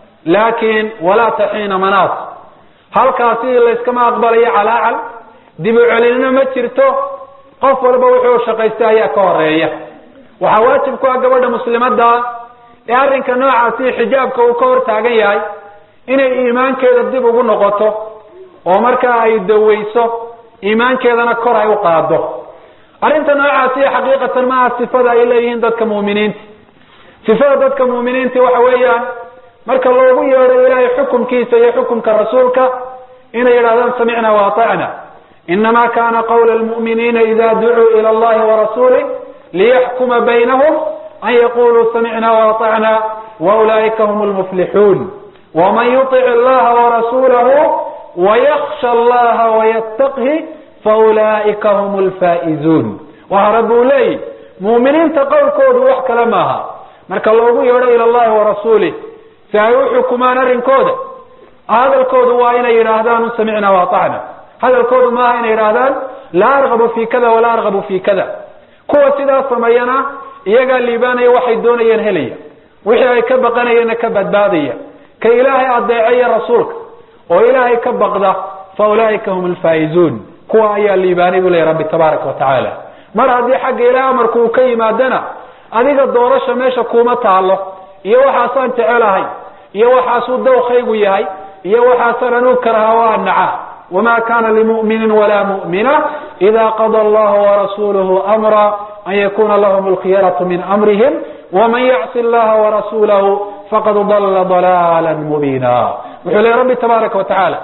laakin walaa taxiina manaas halkaasi layskama aqbalayo calaacal dib u celinina ma jirto qof walba wuxuu shaqaystay ayaa ka horeeya waxaa waajib ku ah gabadha muslimadda ee arrinka noocaasi xijaabka uu ka hor taagan yahay inay iimaankeeda dib ugu noqoto oo markaa ay daweyso iimaankeedana kor ay u qaado arrinta noocaasi xaqiiqatan maaha sifada ay leeyihiin dadka mu'miniinta sifada dadka mu'miniinta waxa weeyaan marka loogu yeedho ilaahay xukumkiisa iyo xukumka rasuulka inay yidhahdaan samicna wa atacna inama kana qawla lmu'miniina ida ducuu ila allahi warasuulih liyaxkuma baynahum an yaquluu samicna waatacna waulaa'ika hum lmuflixuun waman yutic allaha warasuulahu wayaksha allaha wayataqhi faulaa'ika hum lfaa'izuun waxa rabbi uu leeyihi mu'miniinta qowlkoodu wax kale maaha marka loogu yeedho ila allahi warasuulih si ay u xukumaan arrinkooda hadalkoodu waa inay yidhaahdaan samicna waatacna hadalkoodu maaha inay yidhaahdaan laa argabu fi kada walaa argabu fi kada kuwa sidaas sameeyana iyagaa liibaanaya waxay doonayeen helaya wixii ay ka baqanayeenna ka badbaadaya ka ilaahay adeecaya rasuulka oo ilaahay ka baqda fa ulaa'ika hum alfaa'izuun kuwa ayaa liibaanay buu leeyahy rabbi tabaaraka wa tacaala mar haddii xagga ilaah amarku uu ka yimaadana adiga doorasha meesha kuuma taalo iyo waxaasaan jecelahay iyo waxaasuu dawkaygu yahay iyo waxaasaan anuu karaha waa naca wma kana limumini wala mu'mina ida qada allahu warasuluhu amra an yakuna lahum alkhiyaratu min amrihim waman yacsi allaha warasulahu faqad dalla dalaala mubiina wuxuu lehy rabbi tabaaraka watacaala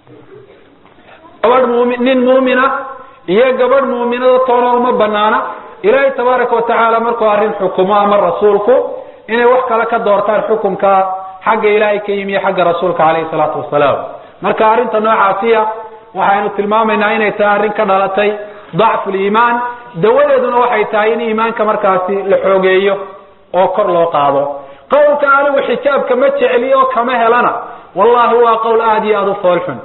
gabadh mumi nin muumina iyo gabadh muuminada toona uma banaana ilaahay tabaaraka watacaala markuu arrin xukumo ama rasuulku inay wax kale ka doortaan xukunka xagga ilaahay ka yimi iyo xagga rasuulka caleyhi salaatu wasalaam marka arrinta noocaasiya waxaynu tilmaamaynaa inay tahay arrin ka dhalatay dacfu liimaan dawadeeduna waxay tahay in iimaanka markaasi la xoogeeyo oo kor loo qaado qowlka anigu xijaabka ma jecli oo kama helana wallahi waa qowl aada iyo aada u foolxun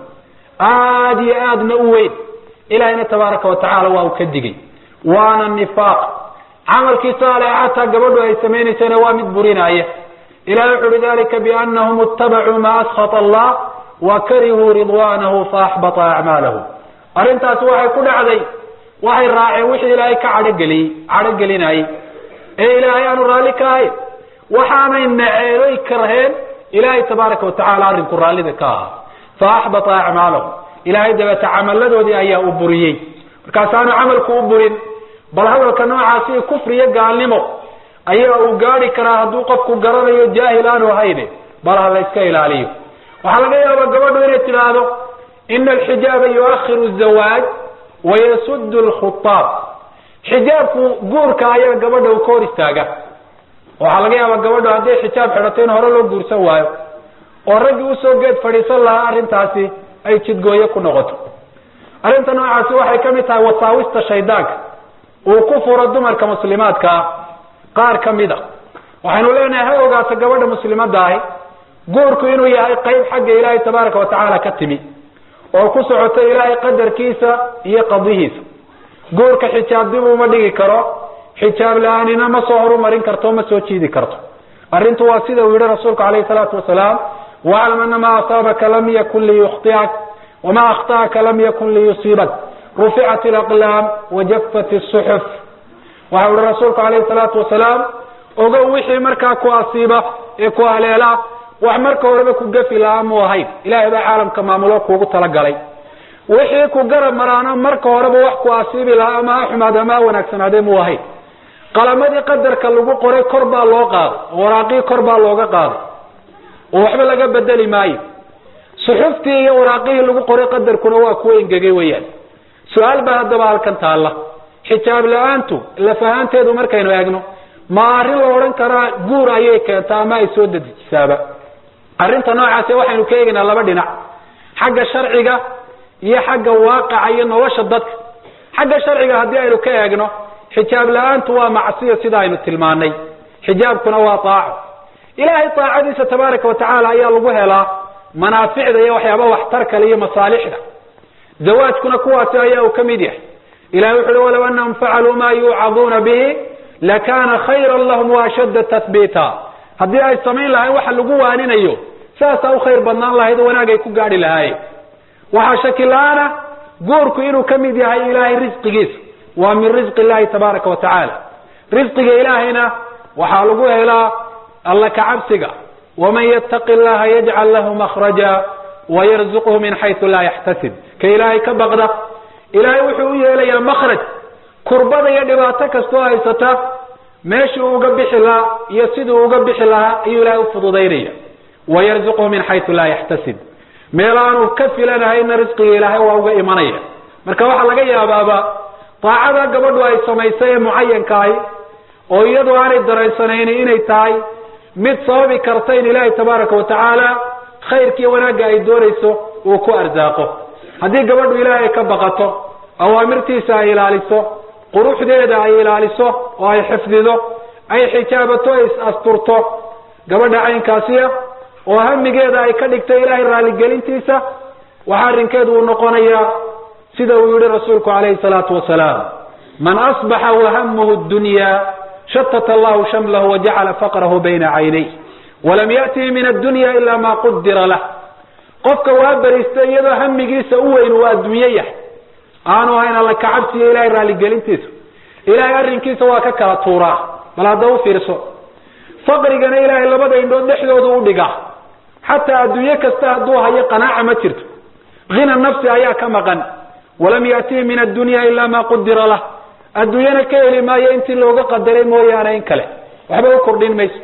aada iyo aadna u weyn ilahayna tabaaraka watacaala waa uu ka digay waana nifaaq camalkii saalex xataa gabadhu ay samaynaysana waa mid burinaya ilahi wuxu uhi dalika bianahum ittabacuu ma askhata allah wa karihuu ridwanahu faaxbata acmaalahum arrintaasi waxay ku dhacday waxay raaceen wixii ilaahay ka cadhogeliyey cadhogelinayay ee ilaahay aanu raalli ka ahayn waxaanay naceeloy karheen ilaahay tabaaraka watacaala arrinku raallida ka ahaa faaxbata acmaalahum ilaahay dabeete camaladoodii ayaa u buriyey markaasaanu camalku u burin bal hadalka noocaasi kufriyo gaalnimo ayaa uu gaadi karaa hadduu qofku garanayo jaahil aanu ahayne bal ha la iska ilaaliyo waxaa laga yaabaa gabadhu inay tidhaahdo ina alxijaaba yuakhiru zawaaj wayasudu lkhutaab xijaabku guurka ayaa gabadha uu ka hor istaaga waxaa laga yaabaa gabadhu hadday xijaab xidhato in hore loo guursan waayo oo raggii usoo geed fadhiisan lahaa arrintaasi ay jidgooye ku noqoto arrinta noocaasi waxay ka mid tahay wasaawista shaydaanka uu ku furo dumarka muslimaadkaa qaar ka mid a waxaynu leenahay ha ogaato gabadha muslimadda ahi guurku inuu yahay qayb xagga ilaahay tabaaraka watacaala ka timi oo ku socoto ilaahay qadarkiisa iyo qadihiisa guurka xijaab dib uma dhigi karo xijaab la-aanina ma soo horumarin karto ma soo jiidi karto arrintu waa sida uu yihi rasuulku calayhi salaatu wasalaam waclam ana maa asaabaka lam yakun liyukhtiak wama akhtaaka lam yakun liyusiibak ruficat alaqlaam wajafat suxuf waxa uhi rasuulku calayhi salaatu wasalaam ogow wixii markaa ku asiiba ee ku haleela wax marka horeba ku gafi lahaa mu ahayn ilahay baa caalamka maamulo kuugu talagalay wixii ku garab maraana marka horeba wax ku asiibi lahaa ama ha xumaad ama ha wanaagsanaadee mu ahayn qalamadii qadarka lagu qoray kor baa loo qaaday oo waraaqii kor baa looga qaaday oo waxba laga bedeli maayo suxuftii iyo waraaqihii lagu qoray qadarkuna waa kuwa engegay weyaan su-aal baa haddaba halkan taalla xijaab la-aantu lafahaanteedu markaynu eegno ma arrin la odhan karaa guur ayay keentaa ama ay soo dedejisaaba arrinta noocaasi waxaynu ka eegaynaa laba dhinac xagga sharciga iyo xagga waaqaca iyo nolosha dadka xagga sharciga haddii aynu ka eegno xijaab la-aantu waa macsiya sida aynu tilmaanay xijaabkuna waa aaco ilaahay aacadiisa tabaaraka watacaala ayaa lagu helaa manaaficda iyo waxyaaba waxtar kale iyo masaalixda zawaajkuna kuwaasi ayaa uu ka mid yahay ilahay wuxu uhi walow anahum facaluu ma yuucaduuna bihi lakana khayra lahum waashadda tahbiita haddii ay samayn lahayn waxa lagu waaninayo saasaa u khayr badnaan lahayd oo wanaag ay ku gaadhi lahaayeen waxaa shaki la-aana guurku inuu ka mid yahay ilaahay risqigiisa waa min risqi illahi tabaaraka wa tacaala risqiga ilaahayna waxaa lagu helaa alla kacabsiga waman yattaqi llaha yajcal lahu makhraja wayarzuqhu min xaysu laa yaxtasib ka ilaahay ka baqda ilaahay wuxuu u yeelayaa makhraj kurbada iyo dhibaato kastoo haysata meeshuu uga bixi lahaa iyo siduu uga bixi lahaa ayuu ilaahay ufududaynaya wayarzuqhu min xaysu laa yaxtasib meel aanu ka filanahayna risqiga ilaahay waa uga imanaya marka waxaa laga yaabaaba daacada gabadhu ay samaysay ee mucayankahay oo iyadu aanay dareensanayni inay tahay mid sababi karta in ilaahay tabaaraka watacaala khayrkiiyo wanaagga ay doonayso uu ku arsaaqo haddii gabadhu ilaahay ka baqato awaamirtiisa ay ilaaliso quruxdeeda ay ilaaliso oo ay xifdido ay xijaabato ay is-asturto gabadha caynkaasiya oo hamigeeda ay ka dhigto ilaahay raaligelintiisa waxaa arrinkeedu uu noqonayaa sida uu yihi rasuulku calayhi salaatu wasalaam man asbaxa wahamuhu dunya shatata allahu shamlahu wajacala faqrahu bayna caynay walam ya'tihi min addunya ila ma qudira lah qofka waa beriista iyadoo hamigiisa u weyn uu adduunye yahay aanu ahayn alla kacabsiyo ilahay raaligelintiisa ilahay arrinkiisa waa ka kala tuuraa bal hadda u fiirso faqrigana ilaahay labada indhood dhexdooda u dhigaa xataa adduunye kasta hadduu hayo qanaaca ma jirto hina nafsi ayaa ka maqan walam ya'tihi min addunya ila ma qudira lah adduunyana ka heli maayo intii looga qadaray mooyaane in kale waxba u kordhin mayso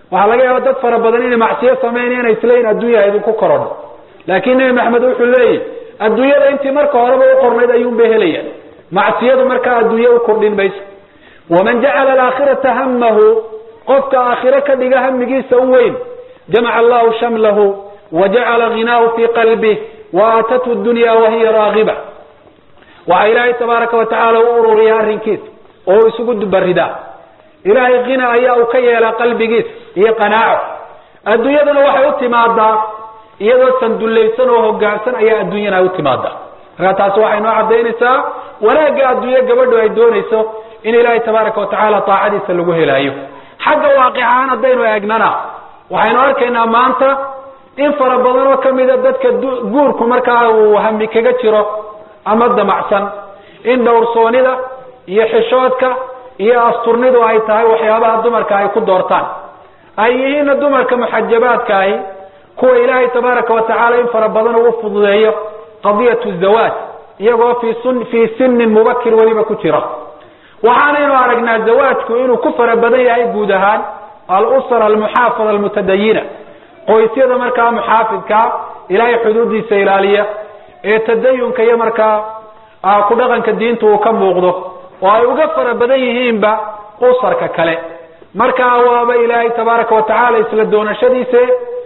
waxaa laga yaaba dad fara badan inay macsiyo sameynaya inay isleeyiin adduunya idinku korodho laakiin nebi maxamed wuxuu leeyahy adduunyada intii marka horeba u qornayd ayuunbay helayaan macsiyadu markaa adduunye u kordhin mayso waman jacala alaakhirata hamahu qofka aakhiro ka dhiga hamigiisa u weyn jamaca allahu shamlahu wa jacala ghinaahu fii qalbih wa aatathu dunya wahiya raagiba waxaa ilaahay tabaaraka wa tacaala u ururiya arrinkiisa oo u isugu dubaridaa ilaahay khina ayaa uu ka yeelaa qalbigiisa iyo qanaaco adduunyaduna waxay u timaadaa iyadoo sandullaysan oo hogaansan ayaa adduunyana ay u timaadaa markaa taasi waxay noo cadaynaysaa wanaagga adduunye gabadhu ay doonayso in ilaahay tabaaraka watacaala taacadiisa lagu helaayo xagga waaqic ahaan haddaynu eegnana waxaynu arkaynaa maanta in fara badan oo kamida dadka guurku markaa uu hami kaga jiro ama damacsan in dhowrsoonida iyo xishoodka iyo asturnidu ay tahay waxyaabaha dumarka ay ku doortaan ay yihiinna dumarka muxajabaadkaahi kuwa ilaahay tabaaraka watacaala in fara badan uu fududeeyo qadiyatu zawaaj iyagoo fi sun fii sinin mubakir weliba ku jira waxaanaynu aragnaa zawaajku inuu ku fara badan yahay guud ahaan alusra almuxaafada almutadayina qoysyada markaa muxaafidkaa ilaahay xuduudiisa ilaaliya ee tadayunka iyo markaa ku dhaqanka diinta uu ka muuqdo oo ay uga fara badan yihiinba usarka kale markaa waaba ilaahay tabaaraka watacaala isla doonashadiise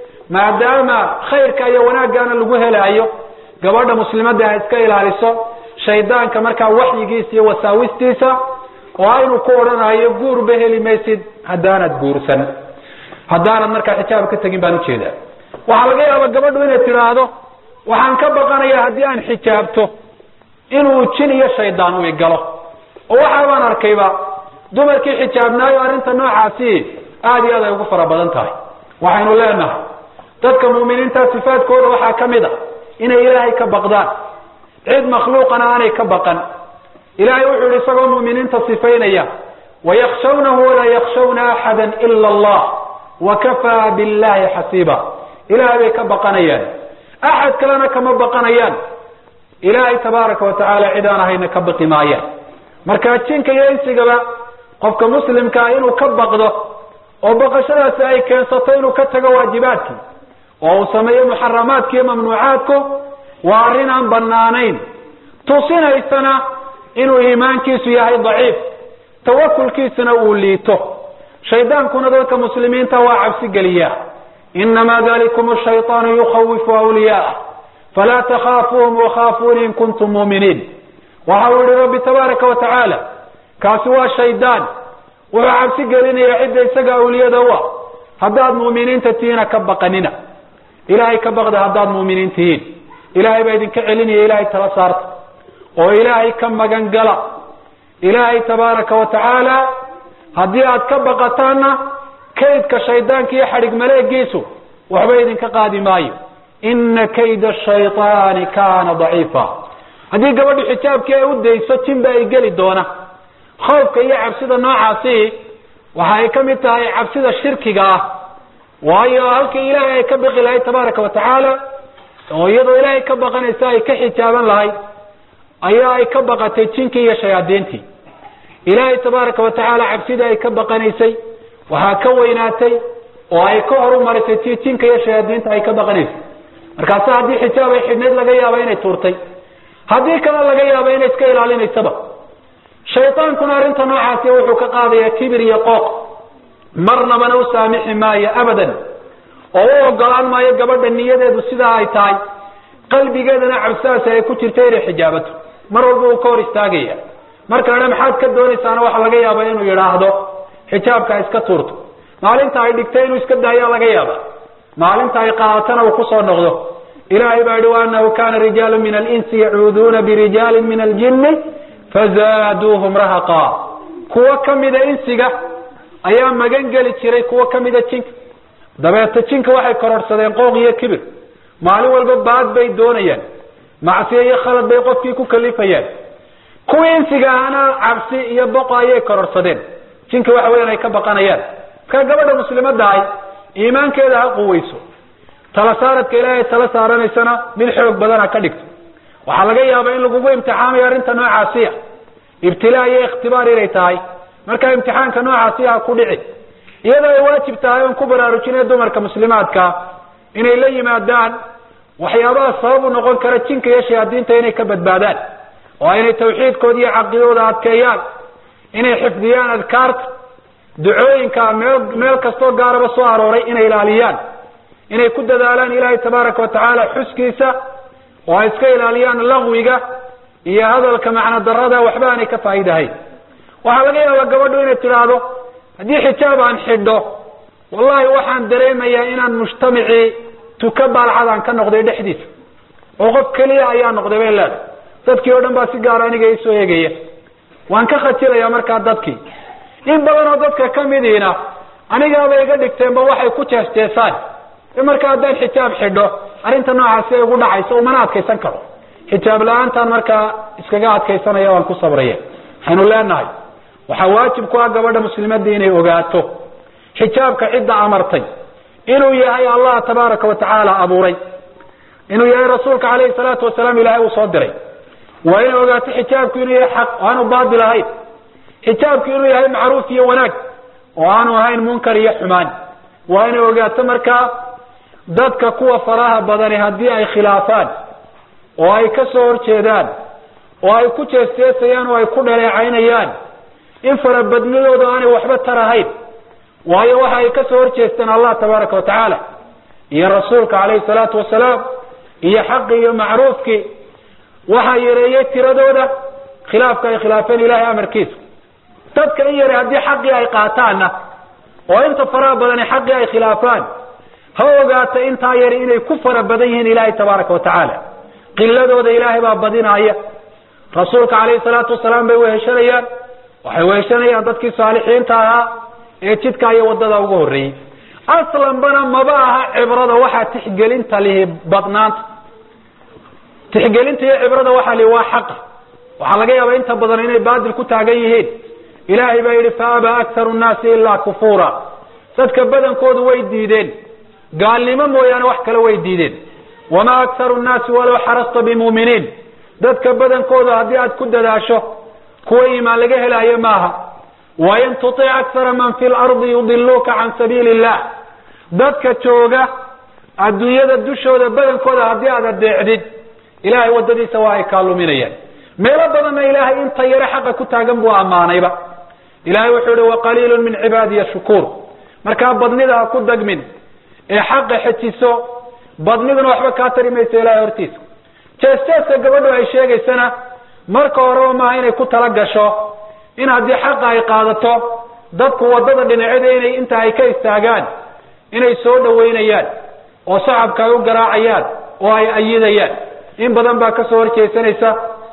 maadaama khayrka iyo wanaaggaana lagu helaayo gabadha muslimadda ha iska ilaaliso shaydaanka markaa waxyigiisa iyo wasaawistiisa oo aynu ku odhanayo guurba heli maysid haddaanad guursan haddaanad markaa xijaab ka tegin baan ujeedaa waxaa laga yaaba gabadhu inay tidhaahdo waxaan ka baqanayaa haddii aan xijaabto inuu jin iyo shaydaan u igalo oo waxa baan arkayba dumarkii xijaabnaayo arrinta noocaasi aada iyo aad ay ugu fara badan tahay waxaynu leenahay dadka mu'miniinta sifaadkooda waxaa ka mid a inay ilaahay ka baqdaan cid makhluuqana aanay ka baqan ilahay wuxuu yihi isagoo mu'miniinta sifaynaya wayakhshawnahu walaa yakhshawna axada ila allah wakafaa billahi xasiiba ilahay bay ka baqanayaan axad kalena kama baqanayaan ilaahay tabaaraka watacaala cid aan ahayna ka baqi maayaan marka jinka iyo insigaba qofka muslimkaa inuu ka baqdo oo baqashadaasi ay keensato inuu ka tago waajibaadkii oo uu sameeyo muxaramaadki iyo mamnuucaadku waa arrin aan banaanayn tusinaysana inuu iimaankiisu yahay daciif tawakulkiisuna uu liito shaydaankuna dadka muslimiinta waa cabsi geliyaa inamaa dalikum shayطaanu yukhawifu awliyaah falaa takhaafuuhum wakhaafuuni in kuntum muuminiin waxa uu yihi rabbi tabaaraka wa tacaala kaasi waa shaydaan wuxuu cabsi gelinaya cidda isaga awliyada u ah haddaad mu'miniinta tihiina ka baqanina ilaahay ka baqda haddaad mu'miniin tihiin ilaahay baa idinka celinaya ilaahay tala saarta oo ilaahay ka magan gala ilaahay tabaaraka wa tacaala haddii aad ka baqataanna kaydka shaydaanka iyo xadhig maleegiisu waxba idinka qaadi maayo ina kayda shayطaani kana daciifa haddii gabadhu xijaabkii ay u dayso jinba ay geli doona khoofka iyo cabsida noocaasi waxa ay ka mid tahay cabsida shirkiga ah waayo halkii ilaahay ay ka baqi lahayd tabaaraka wa tacaala oo iyadoo ilaahay ka baqanaysa ay ka xijaaban lahayd ayaa ay ka baqatay jinkii iyo shayaadiintii ilaahay tabaaraka wa tacaala cabsidii ay ka baqanaysay waxaa ka weynaatay oo ay ka horumarisay tii jinka iyo shayaadiinta ay ka baqanaysay markaase haddii xijaab ay xidhnayd laga yaaba inay tuurtay haddii kale laga yaaba inay iska ilaalinaysaba shaydaankuna arrinta noocaasi wuxuu ka qaadayaa kibir iyo qooq marnabana u saamixi maayo abadan oo u ogolaan maayo gabadha niyadeedu sidaa ay tahay qalbigeedana cabsidaasi ay ku jirta inay xijaabato mar walba uu ka hor istaagaya marka idha maxaad ka doonaysaana waxa laga yaaba inuu yidhaahdo xijaabka iska tuurto maalinta ay dhigtay inuu iska daayaa laga yaaba maalinta ay qaadatana uu kusoo noqdo ilahay baa yihi waanahu kana rijaalu min alinsi yacuuduuna birijaalin min aljini fazaaduuhum rahaqa kuwo kamida insiga ayaa magan geli jiray kuwo kamida jinka dabeeta jinka waxay kororhsadeen qooq iyo kibir maalin walba baad bay doonayaan macsiyo iyo khalad bay qofkii ku kalifayaan kuwii insiga ahna cabsi iyo boqo ayay kororhsadeen jinka waxa weyan ay ka baqanayaan markaa gabadha muslimada ahy iimaankeeda ha quweyso tala saaradka ilaahay tala saaranaysana mid xoog badan ha ka dhigto waxaa laga yaaba in lagugu imtixaamayo arrinta noocaasiya ibtilaa iyo ikhtibaar inay tahay markaa imtixaanka noocaasiya ha ku dhici iyadoo ay waajib tahay oon ku baraarujinay dumarka muslimaadka inay la yimaadaan waxyaabaha sabab u noqon kara jinka iyo shayaadiinta inay ka badbaadaan oo inay tawxiidkooda iyo caqidooda adkeeyaan inay xifdiyaan adkaarta ducooyinka meel meel kastoo gaaraba soo arooray inay ilaaliyaan inay ku dadaalaan ilaahay tabaaraka watacaala xuskiisa oo ay iska ilaaliyaan laqwiga iyo hadalka macno darada waxba aanay ka faa'iidahayn waxaa laga yaabaa gabadhu inay tidhaahdo haddii xijaab aan xidho wallahi waxaan dareemayaa inaan mujtamacii tuka baalcadaan ka noqday dhexdiisa oo qof keliya ayaa noqday bay leedahay dadkii oo dhan baa si gaara aniga isoo eegaya waan ka khajilaya markaa dadkii in badan oo dadka kamidiina anigaaba iga dhigteenba waxay ku jeesteesaan marka haddaan xijaab xidho arrinta noocaasi ay ugu dhacayso umana adkaysan karo xijaab la-aantaan markaa iskaga adkaysanaya waan ku sabraya waxaynu leenahay waxaa waajib ku ah gabadha muslimadii inay ogaato xijaabka cidda amartay inuu yahay allah tabaaraka wa tacaala abuuray inuu yahay rasuulka calayhi salaatu wasalaam ilaahay uu soo diray waa inay ogaato xijaabku inuu yahay xaq oo aanu baatil ahayn xijaabku inuu yahay macruuf iyo wanaag oo aanu ahayn munkar iyo xumaan waa inay ogaato markaa dadka kuwa faraha badani haddii ay khilaafaan oo ay ka soo horjeedaan oo ay ku jeesteesayaan oo ay ku dhaleecaynayaan in farabadnidooda aanay waxba tarahayn waayo waxa ay ka soo horjeesteen allah tabaaraka wa tacaala iyo rasuulka calayhi salaatu wasalaam iyo xaqi iyo macruufkii waxaa yareeyey tiradooda khilaafka ay khilaafeen ilahay amarkiisa dadka in yare haddii xaqii ay qaataanna oo inta faraha badani xaqii ay khilaafaan ha ogaata intaa yari inay ku fara badan yihiin ilaahay tabaaraka wa tacaala qiladooda ilaahay baa badinaaya rasuulka calayhi salaatu wasalaam bay weheshanayaan waxay weheshanayaan dadkii saalixiinta ahaa ee jidka iyo wadada uga horreeyey aslanbana maba aha cibrada waxaa tixgelinta lihi badnaanta tixgelinta iyo cibrada waxaa lihi waa xaqa waxaa laga yaabaa inta badan inay baadil ku taagan yihiin ilaahay baa yidhi fa abaa aktaru nnaasi ilaa kufuura dadka badankoodu way diideen gaalnimo mooyaane wax kale way diideen wamaa aktaru nnaasi walow xarasta bimuuminiin dadka badankooda haddii aad ku dadaasho kuwa iimaan laga helaayo maaha wain tutic akara man fi lardi yudiluuka can sabiili illah dadka jooga adduunyada dushooda badankooda haddii aad adeecdid ilahay wadadiisa waa ay kaa luminayaan meelo badanna ilaahay inta yare xaqa ku taagan buu ammaanayba ilahay wuxuu ihi waqaliilu min cibaadiya shukuur markaa badnida ha ku dagmin ee xaqa xejiso badniduna waxba kaa tari mayso ilahay hortiisa jees-jeeska gabadhu ay sheegaysana marka horeba maaha inay ku tala gasho in haddii xaqa ay qaadato dadku wadada dhinacyada inay inta ay ka istaagaan inay soo dhaweynayaan oo sacabka ay u garaacayaan oo ay ayidayaan in badan baa kasoo horjeesanaysa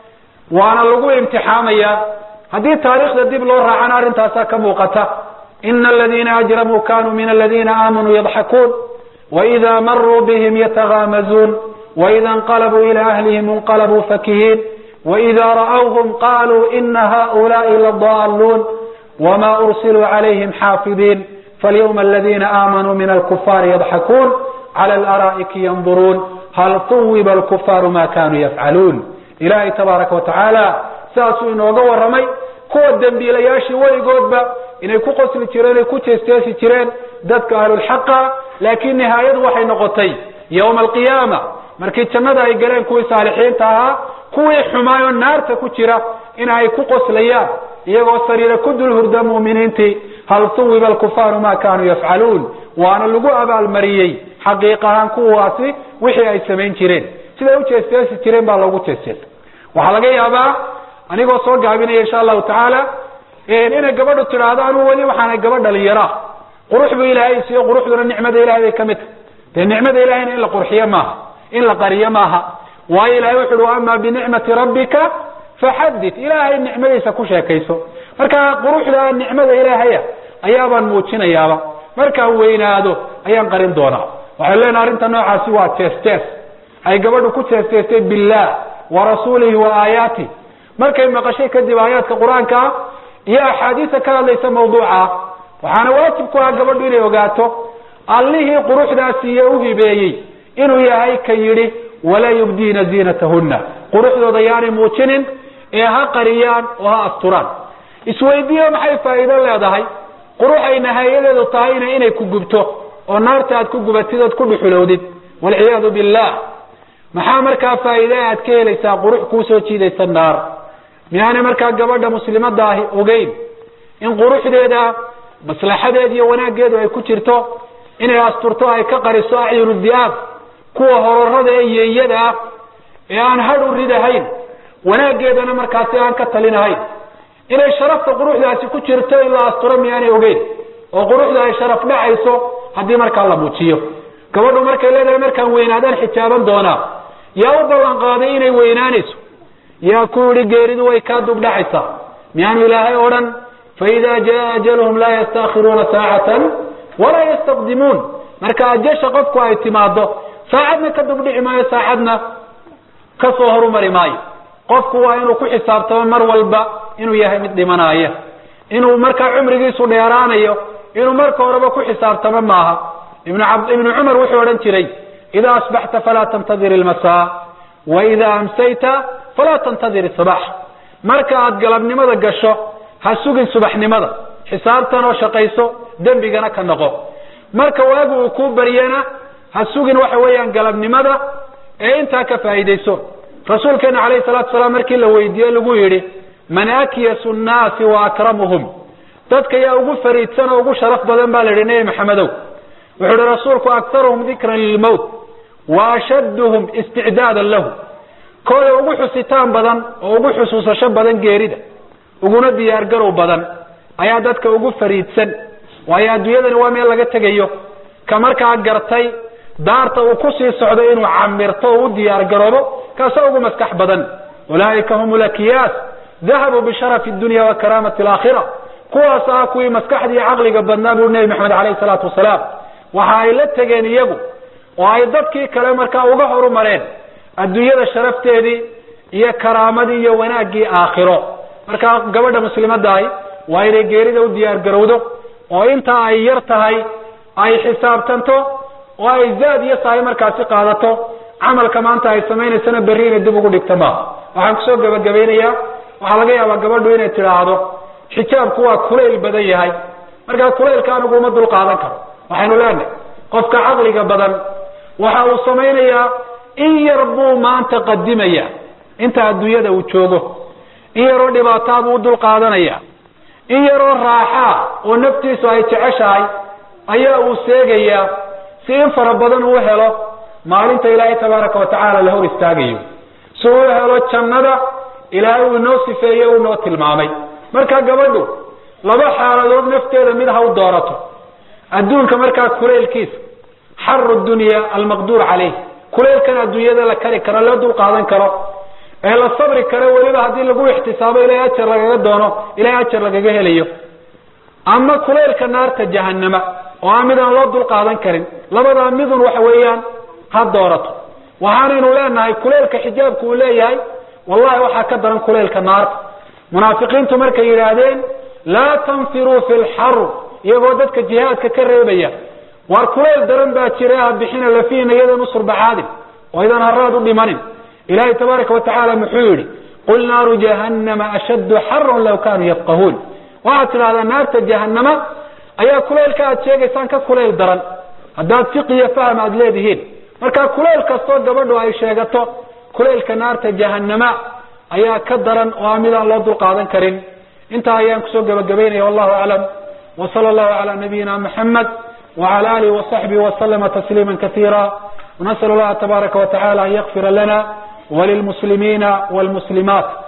waana lagu imtixaamaya haddii taariikhda dib loo raacana arrintaasaa ka muuqata ina aladiina ajramuu kanuu min aladiina aamanuu yadxakuun waida maruu bihim yatagaamazuun waida inqalabuu ila ahlihim inqalabuu fakihiin waida ra'awhum qaluu ina haulaai ladaaluun wma ursiluu calayhim xaafidiin falyawma aladina aamanuu min alkufaari yadxakuun cala alaraa'iki yanduruun hal tuwiba alkufaaru ma kanuu yafcaluun ilaahay tabaaraka wa tacaala saasuu inooga warramay kuwa dembiilayaashii weligoodba inay ku qosli jireen ay ku jeesteesi jireen dadka ahlulxaqa laakiin nihaayadu waxay noqotay yowma alqiyaama markii jannada ay galeen kuwii saalixiinta ahaa kuwii xumaayoo naarta ku jira in ay ku qoslayaan iyagoo sariira ku dul hurda mu'miniintii hal tuwiba alkufaaru ma kanuu yafcaluun waana lagu abaalmariyey xaqiiq ahaan kuwaasi wixii ay samayn jireen siday u jeesteesi jireen baa loogu jeesteesa waxaa laga yaabaa anigoo soo gaabinaya insha allahu tacaala inay gabadhu tidhaahdo anuu weli waxaanay gabadh dhalinyaraa qurux buu ilaahay siiyo quruxduna nicmada ilahay bay ka mid tahy dee nicmada ilahayna in la qurxiyo maaha in la qariyo maaha waayo ilahay wuxu uhi ama binicmati rabbika faxadit ilaahay nicmadiisa ku sheekayso marka quruxda nicmada ilaahaya ayaabaan muujinayaaba markaan weynaado ayaan qarin doonaa waxay leenaha arrinta noocaasi waa jees jees ay gabadhu ku jeesteestay billah wa rasuulihi wa aayaatih markay maqashay kadib aayaadka qur-aanka iyo axaadiisa ka hadlaysa mawduuca waxaana waajib ku ah gabadhu inay ogaato allihii quruxdaasi iyo u hibeeyey inuu yahay ka yidhi walaa yubdiina ziinatahunna quruxdooda yaanay muujinin ee ha qariyaan oo ha asturaan isweydiiyo maxay faa'iido leedahay qurux ay nihaayadeedu tahayna inay ku gubto oo naarta aad ku gubatid ood ku dhuxulowdid walciyaadu billah maxaa markaa faa'iide aad ka helaysaa qurux kuusoo jiidaysa naar miyaanay markaa gabadha muslimadda ahi ogeyn in quruxdeeda maslaxadeeda iyo wanaaggeedu ay ku jirto inay asturto ay ka qariso acyunu di'aab kuwa horarada ee yeeyada ah ee aan hadh u ridahayn wanaaggeedana markaasi aan ka talinahayn inay sharafta quruxdaasi ku jirto in la asturo miyaanay ogeyn oo quruxda ay sharaf dhacayso haddii markaa la muujiyo gabadhu markay leedahay markaan weynaadaan xijaaban doonaa yaa u ballan qaaday inay weynaanayso yaa ku yihi geeridu way kaa dubdhacaysaa miyaanu ilaahay odhan faida jaa ajaluhum laa yastaakhiruuna saacatan walaa yastaqdimuun marka ajasha qofku ay timaado saacadna ka dubdhici maayo saacadna ka soo horumari maayo qofku waa inuu ku xisaabtamo mar walba inuu yahay mid dhimanaaya inuu markaa cumrigiisu dheeraanayo inuu marka horeba ku xisaabtamo maaha ibnu ibnu cumar wuxuu odhan jiray idaa asbaxta falaa tantadir ilmasaa wa idaa amsayta falaa tantadir isabax marka aad galabnimada gasho ha sugin subaxnimada xisaabtan oo shaqayso dembigana ka noqo marka waagu uu kuu baryana ha sugin waxa weeyaan galabnimada ee intaa ka faa'iidayso rasuulkeena calayhi salatu salaam markii la weydiiye lagu yidhi man akyasu nnaasi wa akramuhum dadka yaa ugu fariidsan oo ugu sharaf badan baa la yidhi nebi maxamedow wuxuu ihi rasuulku aktaruhum dikran lilmowt wa ashadduhum isticdaadan lahu kooda ugu xusitaan badan oo ugu xusuusasho badan geerida uguna diyaargarow badan ayaa dadka ugu fariidsan waayo adduunyadani waa meel laga tegayo ka markaa gartay daarta uu kusii socdo inuu camirto oo u diyaar garoobo kaasoo ugu maskax badan ulaaika hum lakiyaas dahabuu bisharafi dunya wa karaamati alaakhira kuwaas ah kuwii maskaxda iyo caqliga badnaa buu nebi maxamed calayhi salaatu wasalaam waxa ay la tegeen iyagu oo ay dadkii kale markaa uga horumareen adduunyada sharafteedii iyo karaamadii iyo wanaaggii aakhiro markaa gabadha muslimadaahi waa inay geerida u diyaar garowdo oo inta ay yar tahay ay xisaabtanto oo ay zaad iyo sahay markaasi qaadato camalka maanta ay samaynaysana berri inay dib ugu dhigto maaha waxaan kusoo gabagabaynayaa waxaa laga yaabaa gabadhu inay tidhaahdo xijaabku waa kulayl badan yahay markaa kulaylka anigu uma dul qaadan karo waxaynu leenahay qofka caqliga badan waxa uu samaynayaa in yar buu maanta qadimaya inta adduunyada uu joogo in yaroo dhibaataa buu u dul qaadanaya in yaroo raaxaa oo naftiisu ay jeceshahay ayaa uu seegayaa si in fara badan uu helo maalinta ilaahay tabaaraka watacaala la hor istaagayo si uu helo jannada ilaahay uu inoo sifeeye uu inoo tilmaamay marka gabadhu laba xaaladood nafteeda mid ha u doorato adduunka markaa kulaylkiisa xaru dunya almaqduur caleyh kulaylkan adduunyada la kari karo loo dul qaadan karo ee la sabri karo weliba haddii lagu ixtisaabo ilahay ajar lagaga doono ilahay ajar lagaga helayo ama kulaylka naarta jahanama oo aan midaan loo dul qaadan karin labadaa midun waxa weeyaan ha doorato waxaanaynu leenahay kulaylka xijaabku uu leeyahay wallahi waxaa ka daran kulaylka naarta munaafiqiintu markay yidhaahdeen laa tanfiruu fi lxar iyagoo dadka jihaadka ka reebaya waar kulayl daran baa jira ha bixina lafiina iyadan usurbaxaadin oo idan haraad u dhimanin ilahay tabaaraka watacaala muxuu yihi qul naaru jahannama ashaddu xaran law kanuu yafqahuun waxaad tidhahdaa naarta jahanama ayaa kulaylka aad sheegaysaan ka kulayl daran haddaad fiqiyo faham aada leedihiin marka kulayl kastoo gabadhu ay sheegato kulaylka naarta jahanama ayaa ka daran oo aan midaan loo dul qaadan karin intaa ayaan kusoo gabagabaynaya wallahu aclam وصلى الله على نبينا محمد وعلى آله وصحبه وسلم تسليما كثيرا ونسأل الله تبارك وتعالى أن يغفر لنا وللمسلمين والمسلمات